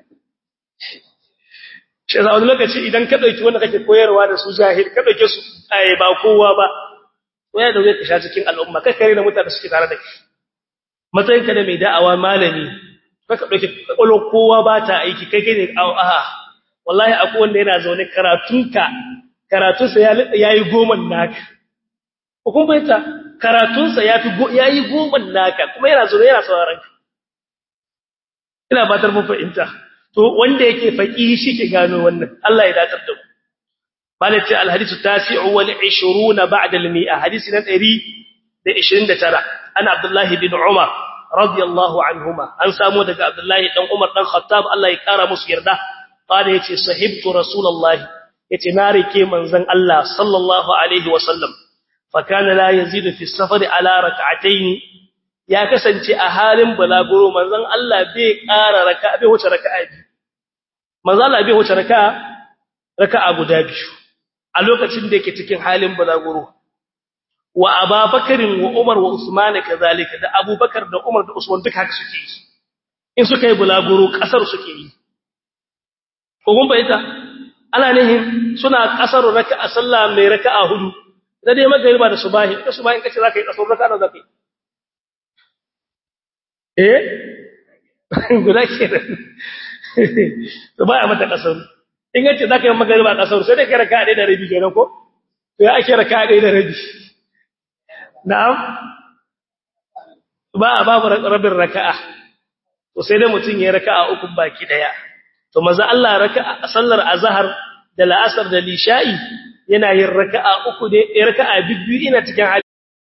shi za wani lokaci idan ka dauki wanda kake koyarwa da su jahil ka dauke su ai ba kowa ba waya da zai ka sha cikin al'umma kai kare da mutane suke tare da kai matsayinka da mai da'awa malami kaka dauke kwakwalwar kowa ba ta aiki kai kai ne a wallahi akwai wanda yana zaune karatunka karatunsa ya yi goma naka hukun baita karatunsa ya yi goma naka kuma yana zaune yana sauraron ka ina batar mun fahimta to wanda yake faƙi shi ke gano wannan Allah ya datar da mu malati alhadisu tasi'u wal 20 ba'da al-mi'a hadisi na 129 ana abdullahi bin umar radiyallahu anhuma an samu daga abdullahi dan umar dan khattab Allah ya kara musu yarda qala yace sahibtu rasulullahi yace na rike manzon Allah sallallahu alaihi wasallam fa kana la yazidu fi safari ala rak'atayn ya kasance a halin balaguro manzon Allah bai kara raka'a bai wuce raka'a biyu manzon Allah bai wuce raka'a raka'a guda biyu a lokacin da yake cikin halin balaguro wa ababakarin wa umar wa usman kazalika da abubakar da umar da usman duka haka suke yi in suka yi bulaguro kasar suke yi ko kun bayyana ana nihin suna kasar raka'a sallah mai raka'a hudu da dai magariba da subahi da subahi kace zaka yi kasar raka'a zaka yi eh guda kenan to baya mata kasar in yace zaka yi magariba kasar sai dai kai raka'a ɗaya da rabi kenan ko to ya ake raka'a ɗaya da rabi na'am ba a babu rabin raka'a to sai dai mutun ya raka'a uku baki daya to maza Allah raka'a sallar azhar da la'asar da lisha'i yana yin raka'a uku ne raka'a bibbiyu ina cikin hali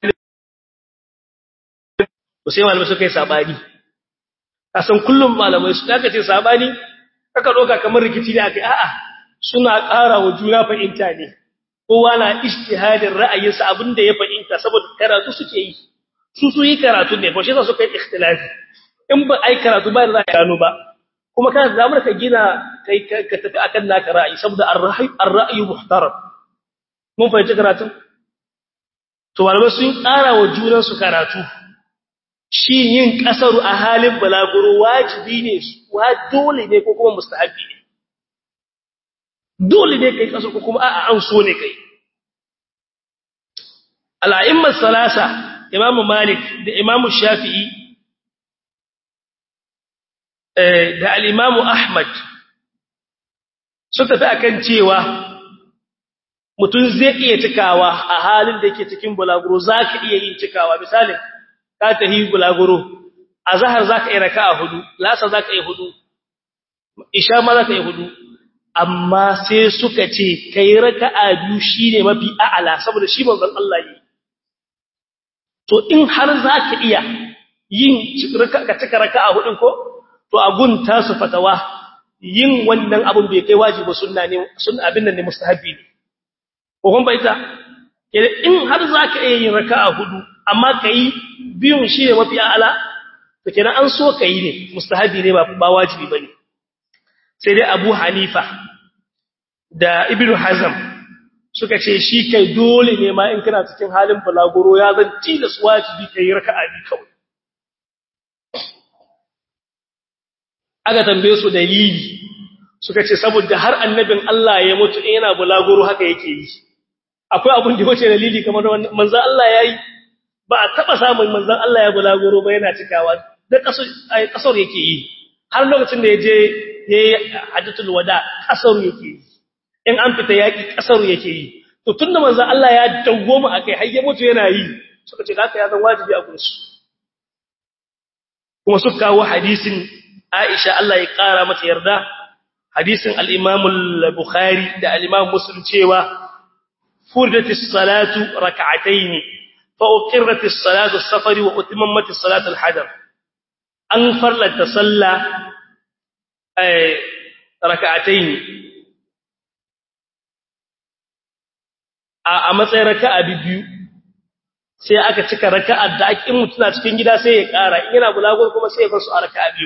to sai malamai suka yi sabani kasan kullum malamai su kaga ce sabani kaka doka kamar rikici ne akai a'a suna ƙara wa juna fahimta ne kowa na ijtihadin ra'ayinsa abinda ya fahimta saboda karatu suke yi su su yi karatu ne ba shi za su kai ikhtilafi in ba ai karatu ba da za ka gano ba kuma kana da damar ka gina kai ka tafi akan naka ra'ayi saboda ar-ra'yi ar-ra'yu muhtaram mun fahimci karatu to malamai sun ƙara wa junan su karatu shi yin kasaru a halin balaguro wajibi ne wa dole ne ko kuma mustahabi ne dole ne kai kasaru ko kuma a'a an so ne kai al'a'immar salasa imamu malik da imamu shafi'i da al'imamu ahmad su tafi akan cewa mutum zai iya cikawa a halin da yake cikin bulaguro za ka iya yin cikawa misalin ka tafi bulaguro a zahar za ka iya raka a hudu lasa za ka iya hudu isha ma za ka iya hudu amma sai suka ce ka yi raka a biyu shi ne mafi a'ala saboda shi manzon Allah ne to in har za ka iya yin ka cika raka a hudun ko to agun tasu fatawa yin wannan abun bai kai wajibi sunna ne sunna abin nan ne mustahabi ne ko kun baita in har zaka iya yin raka'a hudu amma kai biyun shi ne mafi ala to kenan an so kai ne mustahabi ne ba ba wajibi bane sai dai Abu Hanifa da Ibn Hazm suka ce shi kai dole ne ma in kana cikin halin balaguro ya zan tilas wajibi kai raka'a bi kawai aka tambaye su dalili suka ce saboda har annabin Allah ya mutu yana bulaguro haka yake yi akwai abun da wace dalili kamar wannan manzo Allah yayi ba a taba samun manzon Allah ya bulaguro ba yana cikawa da kasar ai kasar yake yi har lokacin da yaje yayi hajjatul wada kasar yake yi in an fita yaki kasar yake yi to tunda manzon Allah ya dawoma akai har ya mutu yana yi suka ce haka ya zan wajibi a gunsu kuma suka kawo hadisin Aisha Allah ya kara mata yarda hadisin al-Imam al-Bukhari da al-Imam Muslim cewa furdatis salatu rak'atayn fa uqirratis salatu as-safar wa utimmatis salatu al-hadar an farlata salla ay rak'atayn a matsayin raka'a biyu sai aka cika raka'a da ake mutuna cikin gida sai ya kara in yana bulagur kuma sai ya bar su a raka'a biyu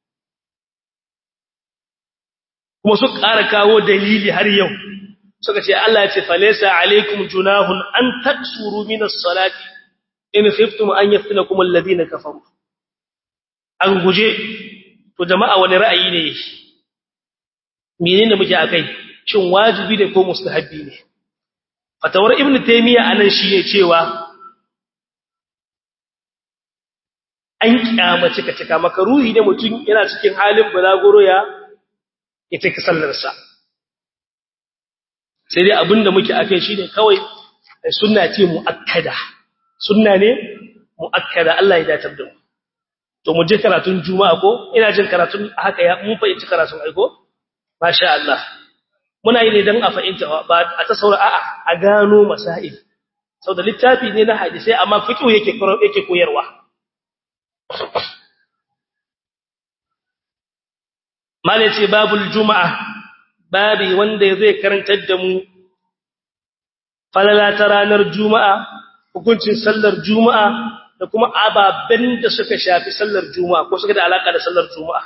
kuma su ƙara kawo dalili har yau suka ce Allah ya ce falaysa alaikum junahun an taksuru min as-salati in khiftum an yaftinakum alladhina kafaru an guje to jama'a wani ra'ayi ne menene muke akai shin wajibi ne ko mustahabi ne fatawar ibnu taymiya anan shi ne cewa an kyamace ka cika makaruhi ne mutum yana cikin halin balagoro ya ita ka sallarsa sai dai abinda muke akai shine kawai sunna ce muakkada sunna ne muakkada Allah ya datar da mu to mu je karatun juma'a ko ina jin karatun haka ya mun fahimci karatun aiko masha Allah muna yi ne dan a fahimta ba a ta saura a'a a gano masail saboda littafi ne na hadisi amma fiqh yake yake koyarwa Mala ce babul juma'a, babi wanda zai karantar da mu falala ta ranar juma'a, hukuncin sallar juma'a da kuma ababen da suka shafi sallar juma'a ko suka da alaka da sallar juma'a.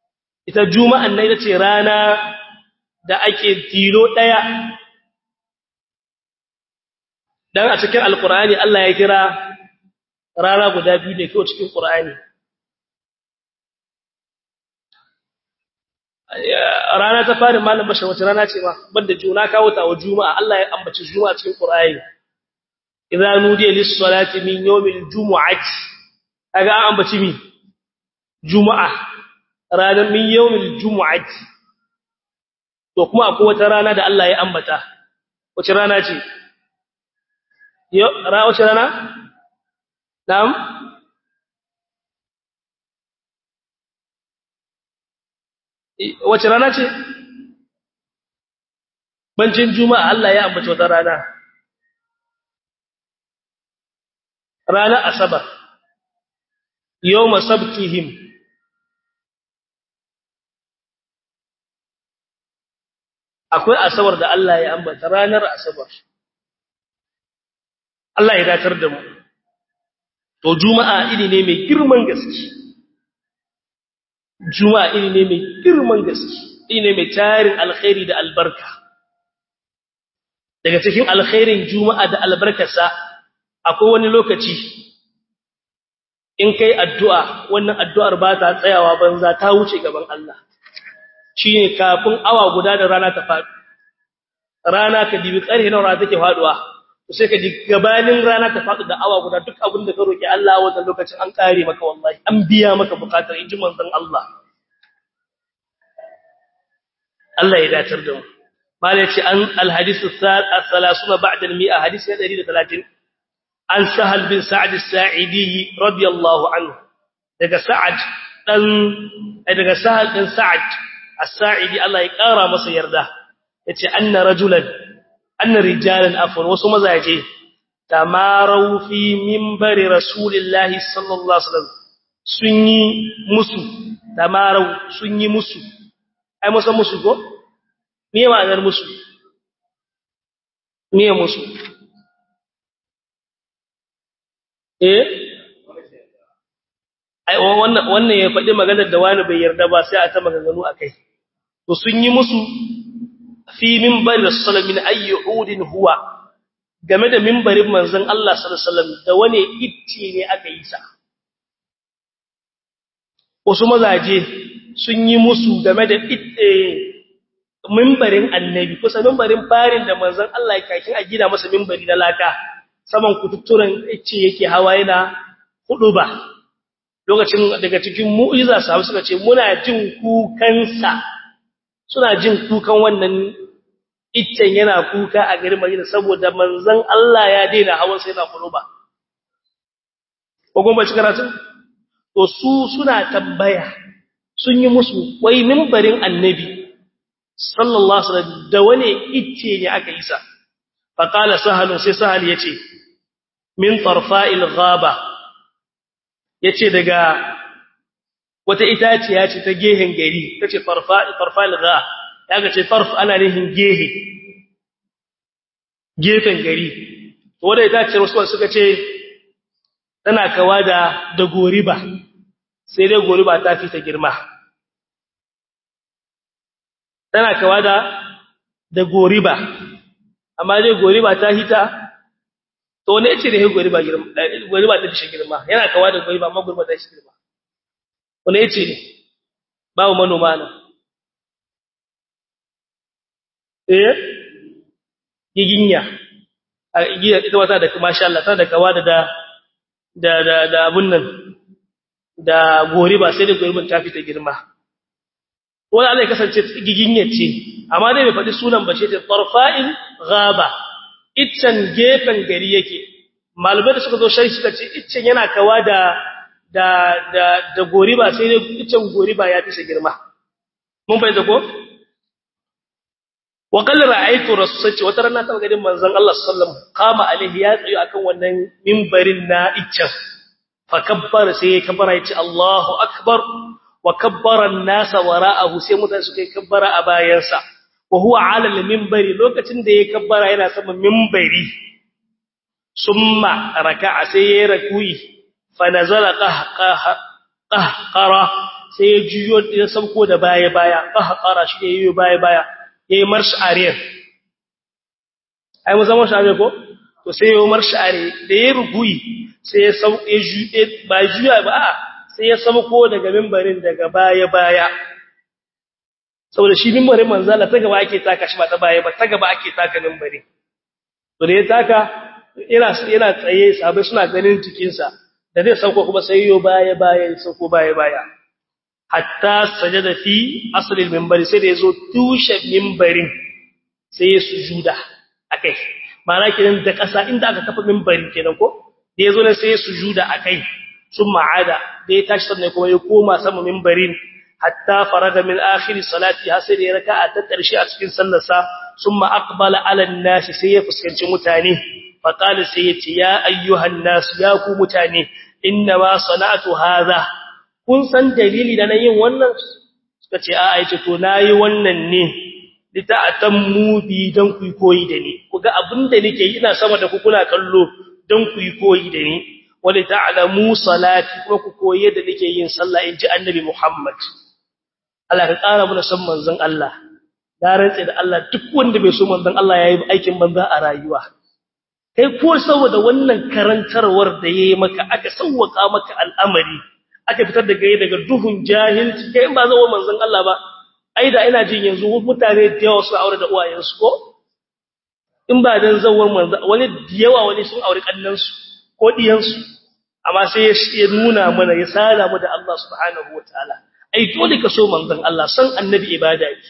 Ita juma'an na ita ce rana da ake tilo ɗaya dan a cikin alqur'ani Allah ya kira rana guda biyu ne kawai cikin qur'ani rana ta fari malam bashar wace rana ce ma banda juna kawo ta wa juma'a Allah ya ambaci juma'a cikin qur'ani idza nudiya lis-salati min yawmil jumu'ati kaga an ambaci mi juma'a ranar min yawmil jumu'ati to kuma akwai wata rana da Allah ya ambata wace rana ce yo ra wace rana na'am wace rana ce bancin juma'a Allah ya ambaci wata rana rana asabar yawma sabtihim akwai asabar da Allah ya ambata ranar asabar Allah ya datar da mu to juma'a ini ne mai girman gaske juma'a ini ne mai girman gaske ini ne mai tarin alkhairi da albarka daga cikin alkhairin juma'a da albarkarsa akwai wani lokaci in kai addu'a wannan addu'ar ba ta tsayawa banza ta wuce gaban Allah shine kafin awa guda da rana ta faɗi rana ka dibi ƙarfe na rana take faduwa sai ka ji gabanin rana ta faɗi da awa guda duk abin da ka roki Allah wannan lokacin an kare maka wallahi an biya maka bukatar inji manzon Allah Allah ya datar da mu malai ce an alhadith as-salasuna ba'da al-mi'a hadith 130 an sahal bin sa'd as-sa'idi radiyallahu anhu daga sa'ad dan daga sahal din sa'ad as-sa'idi Allah ya kara masa yarda yace anna rajulan anna rijalan afwan wasu mazaje tamarau fi minbari rasulillahi sallallahu alaihi wasallam sun yi musu tamarau sun yi musu ai musa musu go me ma'anar musu me musu eh ai wannan wannan ya faɗi maganar da wani bai yarda ba sai a ta maganganu akai to sun yi musu fi minbari sallallahu min ayyudin huwa game da minbarin manzon Allah sallallahu alaihi wasallam da wane itti ne aka yi sa wasu mazaje sun yi musu game da itte minbarin annabi kusa minbarin farin da manzon Allah ya kakin a gina masa minbari na laka saman kututturan ice yake hawa yana hudu ba lokacin daga cikin mu'iza sahabu suka ce muna jin kukansa suna jin kukan wannan iccen yana kuka a garin Madina saboda manzon Allah ya daina hawan sai yana hudu ba ko goma cikin karatu to su suna tambaya sun yi musu wai minbarin annabi sallallahu alaihi wasallam da wane icce ne aka yi sa faqala sahalun sai sahal yace min tarfa'il ghaba yace daga wata itaciya ce ta gehen gari tace tarfa'il tarfa'il gha yaga ce tarf ana nihin gehe gefen gari to wanda itace wasu suka ce tana kawa da da goriba sai dai goriba ta fi ta girma tana kawa da da goriba amma dai goriba ta hita to ne ce da he goriba girma goriba ta shi girma yana kawa da goriba amma goriba ta shi girma wani yace ne bawo manoma nan eh giginya a giya ita wata da masha Allah tana da kawa da da da da abun nan da goriba sai da goribin ta fita girma wani Allah ya kasance giginyar ce amma dai bai faɗi sunan ba ce ta tarfa'in ghaba iccen gefen gari yake malubai da suka zo shari suka ce iccen yana kawa da da da da goriba sai dai iccen goriba ya fi shi girma mun bai da ko wa qall ra'aytu rasulati wata rana ta gadin manzon Allah sallallahu alaihi wasallam qama alaihi ya tsayo akan wannan minbarin na iccen fa kabbara sai ya kabbara ya ce Allahu akbar wa kabbara an-nasa wara'ahu sai mutane suka yi kabbara a bayansa wa huwa 'ala al-minbari lokacin da ya kabbara yana sama minbari summa raka'a sai ya rakuyi fa nazala qahqara sai ya juyo ya sauko da baya baya qahqara shi yayi baya baya yayi marsh ariyar ai mun san marsh ariyar ko to sai ya umar share da ya rubuyi sai ya sauke jude ba juya ba a sai ya sauko daga mimbarin daga baya baya saboda shi mimbarin manzala ta gaba ake taka shi ba ta baya ba ta gaba ake taka mimbarin to da ya taka yana yana tsaye sabai suna ganin jikinsa da zai sauko kuma sai yo baya baya ya sauko baya baya hatta sajada fi asalin mimbari sai da yazo tushen mimbarin sai ya sujuda akai ma'ana kidan da kasa inda aka kafa mimbari kenan ko da yazo ne sai ya sujuda akai sun ma'ada da ya tashi sannan kuma ya koma sama mimbarin hatta faraga min akhir salati har sai da ya raka'a ta karshe a cikin sallarsa summa aqbala ala an-nas sai ya fuskanci mutane fa qala sai ya ce ya ayyuhan nas ya ku mutane inna ma sana'atu hadha kun san dalili da na yin wannan suka ce a aice to nayi wannan ne lita atammu bi dan ku koyi da ni kuga abinda nake yi ina sama da ku kuna kallo dan ku koyi da ni wali ta'lamu salati kuma ku koyi da nake yin sallah inji annabi Muhammad Allah ka tsara mu san manzon Allah da rantsa da Allah duk wanda bai so manzon Allah yayi aikin banza a rayuwa kai ko saboda wannan karantarwar da yayi maka aka sauwaka maka al'amari aka fitar da gaye daga duhun jahilci kai in ba zawo manzon Allah ba ai da ina jin yanzu mutane da yawa su aure da uwayensu ko in ba dan zawon manzon wani da yawa wani sun aure kannansu ko diyansu amma sai ya nuna mana ya sala mu da Allah subhanahu wataala ai dole ka so manzon Allah san annabi ibada yake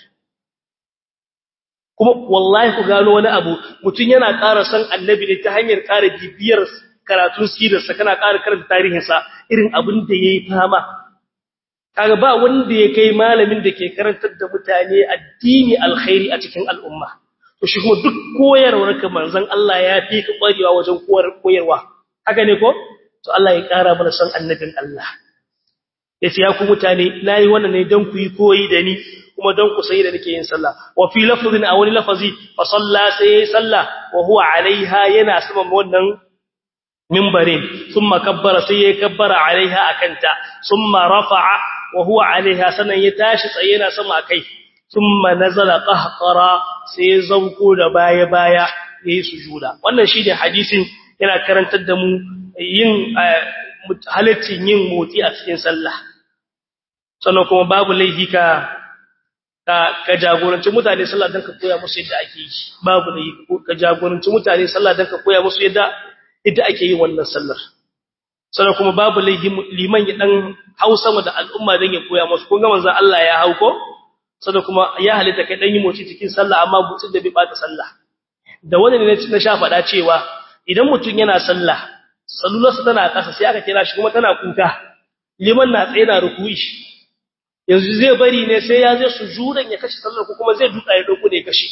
kuma wallahi ku gano wani abu mutun yana ƙara san annabi ne ta hanyar ƙara bibiyar karatun sirarsa kana ƙara karanta tarihinsa irin abin da yayi fama kaga ba wanda ya kai malamin da ke karantar da mutane addini alkhairi a cikin al'umma to shi kuma duk koyarwar ka manzon Allah ya fi ka kwarewa wajen koyarwa haka ne ko to Allah ya ƙara mana san annabin Allah yace ya ku mutane nayi wannan ne dan ku yi koyi da ni kuma dan ku sai da nake yin sallah wa fi lafzin aw lafazi fa salla sai sallah wa huwa alaiha yana saman wannan mimbarin thumma kabbara sai ya kabbara alaiha akanta thumma rafa'a wa huwa alaiha sanan ya tashi tsaye yana sama kai thumma nazala qahqara sai ya zauko da baya baya yayi sujuda wannan shine hadisin yana karantar da mu yin halittin yin motsi a cikin sallah sannan kuma babu laifi ka ka jagoranci mutane sallah dan ka koya musu yadda ake yi babu laifi ka jagoranci mutane sallah dan ka koya musu yadda yadda ake yin wannan sallar sannan kuma babu laifi liman ya dan hau sama da al'umma dan ya koya musu kun ga manzon Allah ya hau ko sannan kuma ya halitta kai dan yi motsi cikin sallah amma butsin da bai bata sallah da wani ne na sha faɗa cewa idan mutum yana sallah sallularsa tana ƙasa sai aka kira shi kuma tana kuka liman na tsaye na rukuyi yanzu zai bari ne sai ya zai sujudan ya kashe sallar ko kuma zai duka ya dauko da ya kashe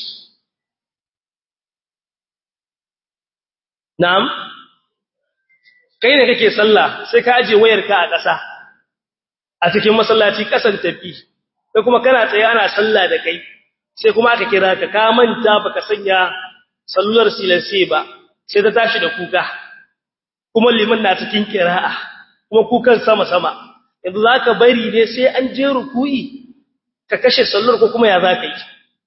na'am kai ne kake sallah sai ka aje wayarka a ƙasa a cikin masallaci ƙasan tafi sai kuma kana tsaye ana sallah da kai sai kuma aka kira ka ka manta baka sanya sallar silansi ba sai ta tashi da kuka kuma liman na cikin kira'a kuma kukan sama sama yanzu zaka bari ne sai an je ruku'i ka kashe sallar ko kuma ya zaka yi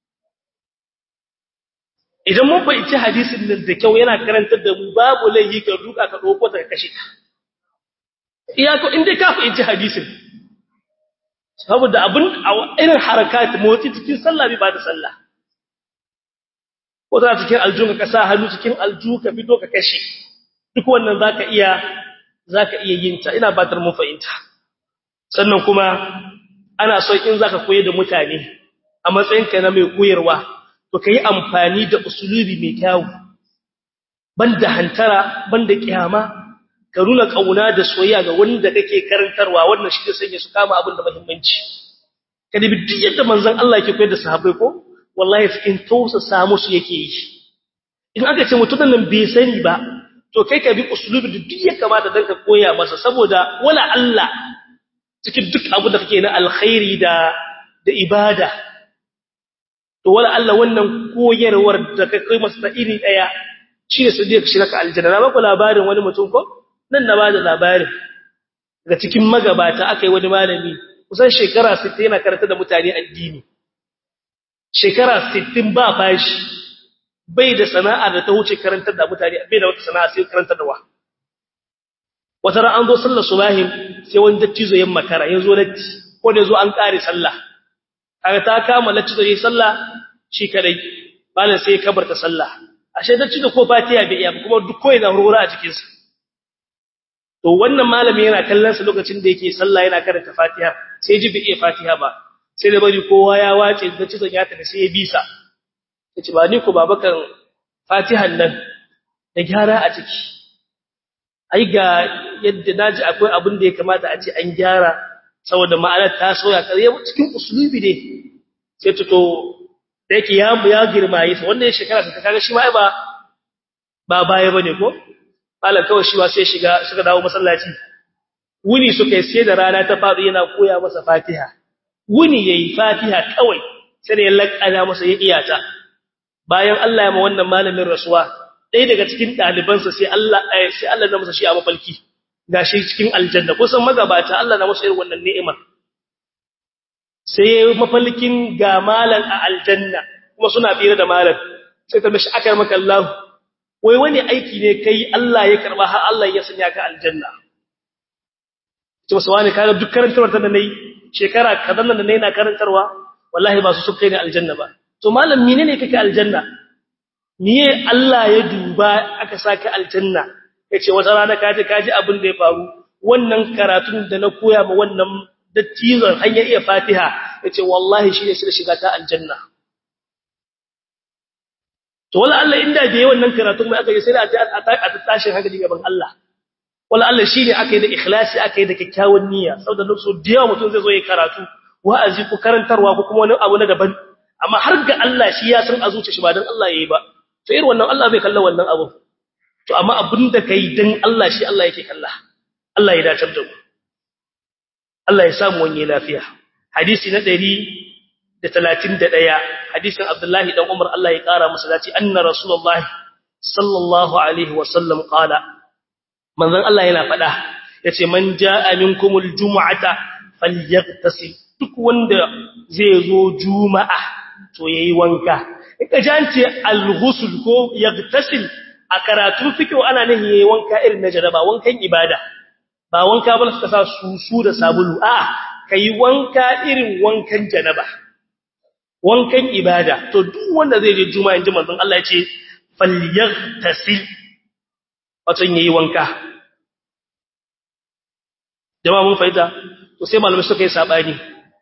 idan mun fahimci hadisin nan da kyau yana karantar da mu babu laifi ka duka ka dauko ta kashe ka iyako inda ka fahimci hadisin saboda abin irin harakat motsi cikin sallah bai ba da sallah ko ta cikin aljun ka sa hannu cikin alju ka fito ka kashe duk wannan zaka iya zaka iya yin ta ina batar mun fahimta sannan kuma ana so in zaka koyar da mutane a matsayinka na mai koyarwa to kai amfani da usulubi mai kyau banda hantara banda kiyama ka nuna kauna da soyayya ga wanda kake karantarwa wannan shi da sanya su kama abin da muhimmanci kada bi duk yadda manzon Allah yake koyar da sahabbai ko wallahi cikin tausa samu su yake yi in aka ce mutumin nan bai sani ba to kai ka bi usulubi da duk ya kamata dan ka koya masa saboda wala Allah cikin duk abu da kake na alkhairi da da ibada to wala Allah wannan koyarwar da ka kai masa iri daya shi ne sai ka shiga aljanna na baku labarin wani mutum ko nan na bada labarin daga cikin magabata akai wani malami kusan shekara 60 yana karanta da mutane addini shekara 60 ba bashi bai da sana'a da ta wuce karantar da mutane bai da wata sana'a sai karantar da wa wata ran an zo sallar subahin sai wani dattizo ya makara ya zo latti ko da zo an kare sallah kaga ta kama latti zai sallah shi kadai malam sai ya kabarta sallah ashe dattizo ko fatiha bai iya kuma duk koyi na hurhura a cikin sa to wannan malami yana kallon sa lokacin da yake sallah yana karanta fatiha sai ji bai iya fatiha ba sai da bari kowa ya wace dattizo ya tafi sai ya bisa yace ba ni ko babakan fatihan nan da gyara a ciki ai ga yadda naji akwai abin da ya kamata a ce an gyara saboda ma'anar ta soya kare cikin usulubi ne sai to da yake ya ya girmaye sa wannan shekara ta kaga shi ma ba ba baya bane ko malam kawai shi ba sai shiga suka dawo masallaci wuni suka yi sai da rana ta faɗo yana koya masa fatiha wuni yayi fatiha kawai sai da ya lakana masa ya iyata bayan Allah ya ma wannan malamin rasuwa ɗaya daga cikin ɗalibansa sai Allah sai Allah na masa shi a mafalki gashi cikin aljanna kusan magabata Allah na masa irin wannan ni'imar sai mafalkin ga malan a aljanna kuma suna fira da malan sai ta mishi akar maka Allah wai wani aiki ne kai Allah ya karba har Allah ya sanya ka aljanna ce masa wani kaga duk karantarwar ta da nayi shekara kadan nan da nayi na karantarwa wallahi ba su su kai ne aljanna ba to malam menene kake aljanna miye Allah ya duba aka saka aljanna yace wata rana kaje kaji abin da ya faru wannan karatun da na koya ma wannan dattizon har ya iya Fatiha yace wallahi shi ne sai shiga ta aljanna to wala Allah inda bai wannan karatun mai aka yi sai a a tashin hankali gaban Allah wala Allah shi ne aka yi da ikhlasi aka yi da kyakkyawan niyya saboda lokacin da yawa mutum zai zo ya karatu wa'azi ko karantarwa ko kuma wani abu na daban amma har ga Allah shi ya san a zuciya shi ba dan Allah yayi ba to irin wannan Allah bai kalla wannan abu to amma abinda kai dan Allah shi Allah yake kalla Allah ya dace da mu Allah ya samu wani lafiya hadisi na 131 hadisin Abdullahi dan Umar Allah ya kara masa dace anna rasulullahi sallallahu alaihi wa sallam qala manzon Allah yana fada yace man jaa minkumul jumu'ata falyaghtasil duk wanda zai zo juma'a to yayi wanka ka jance al-ghusl ko yaghtasil a karatun fiqh ana nahi yayi wanka irin na jaraba wankan ibada ba wanka ba ka sa susu da sabulu a kai wanka irin wankan janaba wankan ibada to duk wanda zai je juma'a inji manzon Allah ya ce falyaghtasil wato yayi wanka jama'a mun fahimta to sai malamai suka yi sabani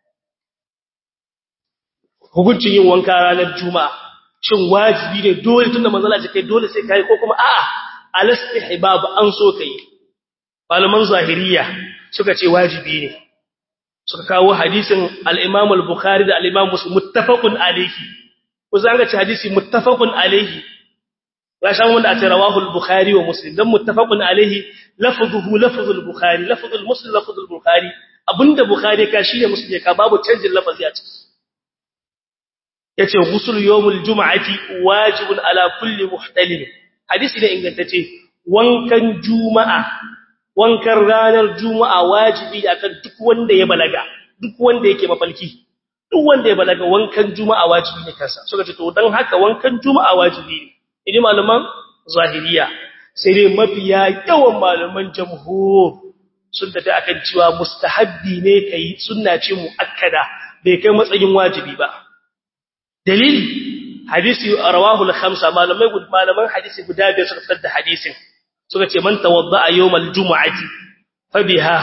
hukuncin yin wanka ranar juma'a shin wajibi ne dole tunda manzala ce kai dole sai kai ko kuma a'a alastihbab an so kai malaman zahiriya suka ce wajibi ne suka kawo hadisin al-Imam al-Bukhari da al-Imam Muslim muttafaqun alayhi ko zan ga hadisi muttafaqun alayhi ya shan wanda a ce rawahu al-Bukhari wa Muslim dan muttafaqun alayhi lafzuhu lafzul Bukhari lafzul Muslim lafzul Bukhari abinda Bukhari ka shine Muslim ka babu canjin lafazi a ciki yace ghusl yawmul jum'ati wajibun ala kulli muhtalim hadisi ne ingantacce wankan juma'a wankan ranar juma'a wajibi akan duk wanda ya balaga duk wanda yake mafalki duk wanda ya balaga wankan juma'a wajibi ne kansa suka ce to dan haka wankan juma'a wajibi ne idan malaman zahiriya sai dai mafiya yawan malaman jamhur sun tafi akan cewa mustahabbi ne kai sunna ce muakkada bai kai matsayin wajibi ba dalili hadisi rawahu al-khamsa malamai malaman hadisi guda biyar suka fitar da hadisin suka ce man tawadda'a yawmal jumu'ati fa biha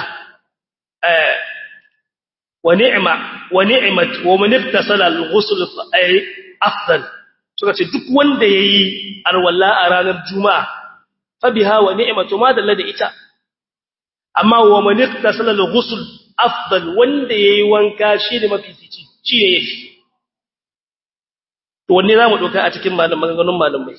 wa ni'ma wa ni'mat wa man iktasala al-ghusl afdal suka ce duk wanda yayi arwalla a ranar juma'a fa biha wa ni'matu ma dalla da ita amma wa man iktasala al-ghusl afdal wanda yayi wanka shi ne mafifici shi yake to wanne zamu doka a cikin maganganun malamai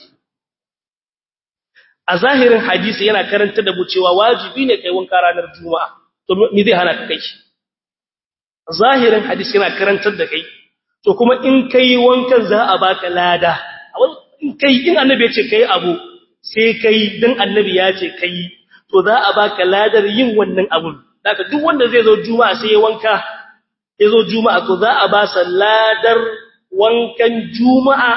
a zahirin hadisi yana karanta da mu cewa wajibi ne kai wanka ranar juma'a to me zai hana ka kai zahirin hadisi yana karantar da kai to kuma in kai wankan za a baka lada in kai in annabi ya ce kai abu sai kai dan annabi ya ce kai to za a baka ladar yin wannan abun daga duk wanda zai zo juma'a sai ya wanka ya zo juma'a to za a ba sa ladar wankan juma'a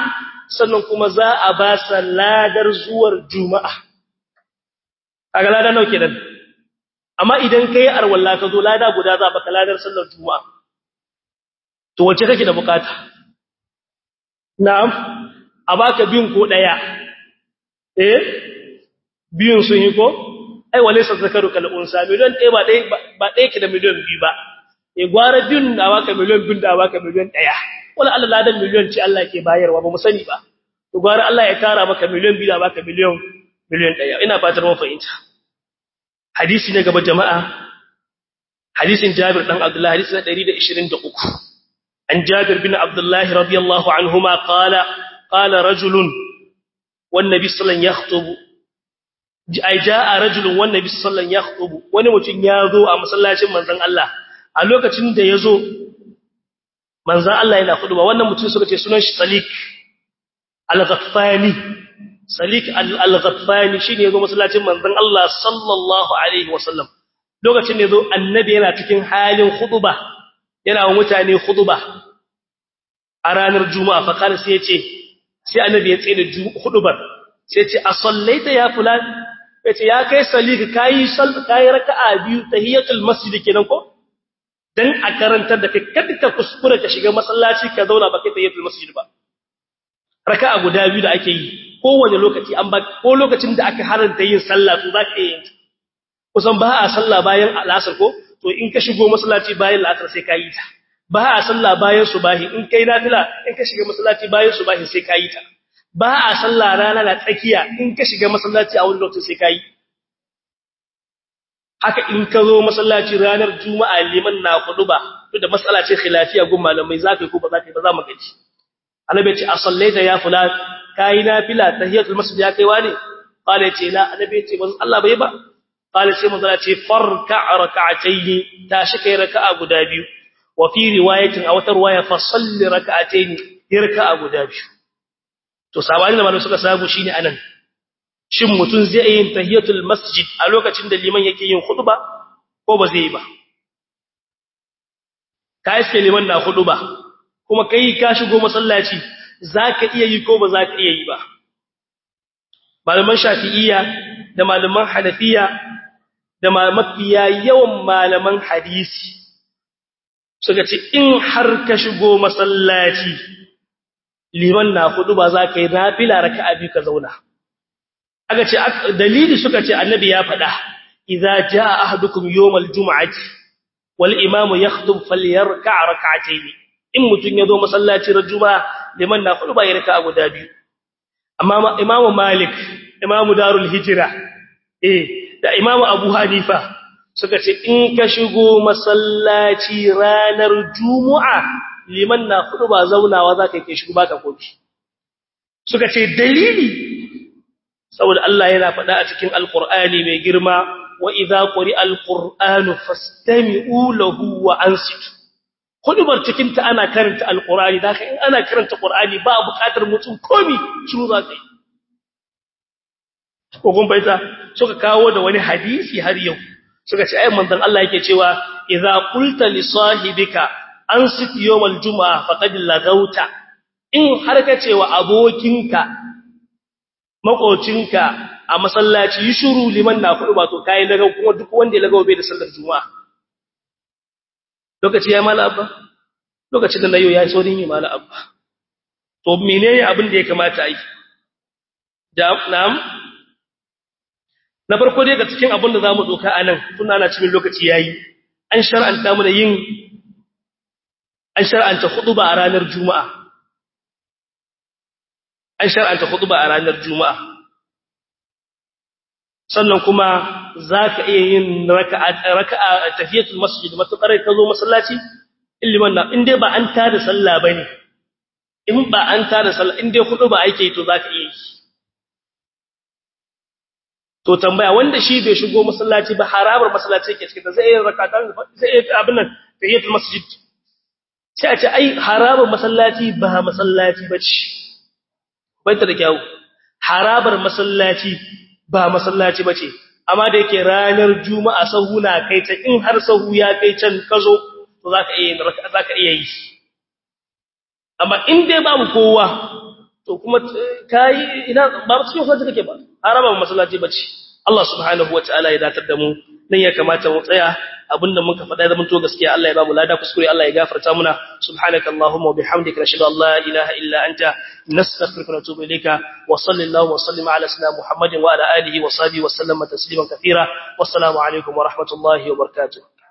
sannan kuma za a ba sa ladar zuwar juma'a kaga lada nawa kenan amma idan kai arwalla ka zo lada guda za baka ladar sallar juma'a to wace kake da bukata na'am a baka biyun ko daya eh biyun sun yi ko ai walaysa zakaru kal unsa miliyan ɗaya ba ɗaya ba ɗaya ki da miliyan biyu ba eh gwara biyun da baka miliyan biyun da baka miliyan ɗaya wala Allah ladan miliyan ce Allah ke bayarwa ba mu sani ba to gwara Allah ya tara maka miliyan biyu da baka miliyan miliyan ɗaya ina fatar mun fahimta hadisi ne gaba jama'a hadisin Jabir dan Abdullah hadisi na 123 an Jabir bin Abdullah radiyallahu anhuma qala qala rajulun wan nabi sallallahu alaihi wasallam yakhutubu ai jaa rajulun wan nabi sallallahu alaihi wasallam yakhutubu wani mutum ya zo a masallacin manzon Allah a lokacin da ya zo manzon Allah yana khutba wannan mutum suka ce sunan shi Salik al-Ghaffani Salik al-Ghaffani shine yazo masallacin manzon Allah sallallahu alaihi wasallam lokacin da yazo annabi yana cikin halin khutba yana wa mutane khutba a ranar juma'a fa kana sai yace sai annabi ya tsaye da khutbar sai yace a sallaita ya fulan yace ya kai Salik kai sal kai raka'a biyu tahiyatul masjid kenan ko dan a karantar da kai kada ka kuskura ka shiga masallaci ka zauna ba kai tahiyatul masjid ba raka'a guda biyu da ake yi kowane lokaci an ba ko lokacin da aka haranta yin sallah to zaka yi kusan ba a sallah bayan al'asr ko to in ka shigo masallaci bayan al'asr sai ka yi ta ba a sallah bayan subahi in kai nafila in ka shiga masallaci bayan subahi sai ka yi ta ba a sallah rana na tsakiya in ka shiga masallaci a wani lokacin sai ka yi haka in ka zo masallaci ranar juma'a liman na ba to da mas'ala ce khilafiya gun malamai zaka yi ko ba zaka yi ba za mu gaji annabi ce a sallaita ya fulan kai nafila tahiyatul masjid ya kai wani qala ce la annabi ce manzo Allah bai ba qala sai manzo ce farka rak'atayn tashi kai raka'a guda biyu wa fi riwayatin aw tarwaya fa salli rak'atayn raka'a guda biyu to sabani da malamai suka sabu shine anan shin mutun zai yin tahiyatul masjid a lokacin da liman yake yin khutba ko ba zai yi ba kai sai liman na khutba kuma kai ka shigo masallaci zaka iya yi ko ba zaka iya yi ba malaman shafi'iyya da malaman hanafiya da mafiya yawan malaman hadisi suka ce in har ka shigo masallaci liman na hudu ba zaka yi nafila raka'a biyu ka zauna aka ce dalili suka ce annabi ya faɗa idza jaa ahadukum yawmal jum'ati wal imamu yakhtub falyarka' rak'atayn in mutun yazo masallaci rajuma liman na hudu ba ya raka guda biyu amma imamu malik imamu darul hijra eh da imamu abu hanifa suka ce in ka shigo masallaci ranar juma'a liman na hudu ba zaunawa zaka kai shigo baka kofi suka ce dalili saboda Allah yana faɗa a cikin alqur'ani mai girma wa idza quri'a alqur'anu fastami'u lahu wa ansitu hudubar cikin ta ana karanta alqur'ani da in ana karanta qur'ani ba buƙatar mutum komi shiru za ka yi ko kun baita suka kawo da wani hadisi har yau suka ce ai manzon Allah yake cewa idza qulta li sahibika ansit yawmal jumaa faqad lagauta in har ka ce wa abokinka makocinka a masallaci yi shiru liman na kudu ba to kai daga kuma duk wanda ya lagawo bai da sallar juma'a lokaci ya mala abba lokacin da nayo ya so din yi mala abba to menene abin da ya kamata yi da na'am na farko dai ga cikin abin da zamu doka anan tun ana cikin lokaci yayi an shar'anta mu da yin an shar'anta khutba a ranar juma'a an shar'anta khutba a ranar juma'a sannan kuma zaka iya yin raka'a raka'a tahiyatul masjid matukar ka zo masallaci illiman na in dai ba an tada sallah bane in ba an tada sallah in dai khutba ake to zaka iya yi to tambaya wanda shi bai shigo masallaci ba harabar masallaci yake cikin zai yi rakatan zai yi abin nan tahiyatul masjid sai a ce ai harabar masallaci ba masallaci bace baita da kyau harabar masallaci ba masallaci bace amma da yake ranar juma'a sahu na kai ta in har sahu ya kai can kazo to zaka iya zaka iya yi amma in dai babu kowa to kuma kai ina ba cikin masallaci kake ba haraba masallaci bace Allah subhanahu wataala ya datar da mu nan ya kamata mu tsaya abinda muka faɗa da mun to gaskiya Allah ya ba mu lada kuskure Allah ya gafarta muna subhanaka allahumma wa bihamdika nashhadu an la ilaha illa anta nastaghfiruka wa natubu ilayka wa sallallahu wa sallama ala sayyidina muhammadin wa ala alihi wa sahbihi wa sallama tasliman katira wassalamu alaikum wa rahmatullahi wa barakatuh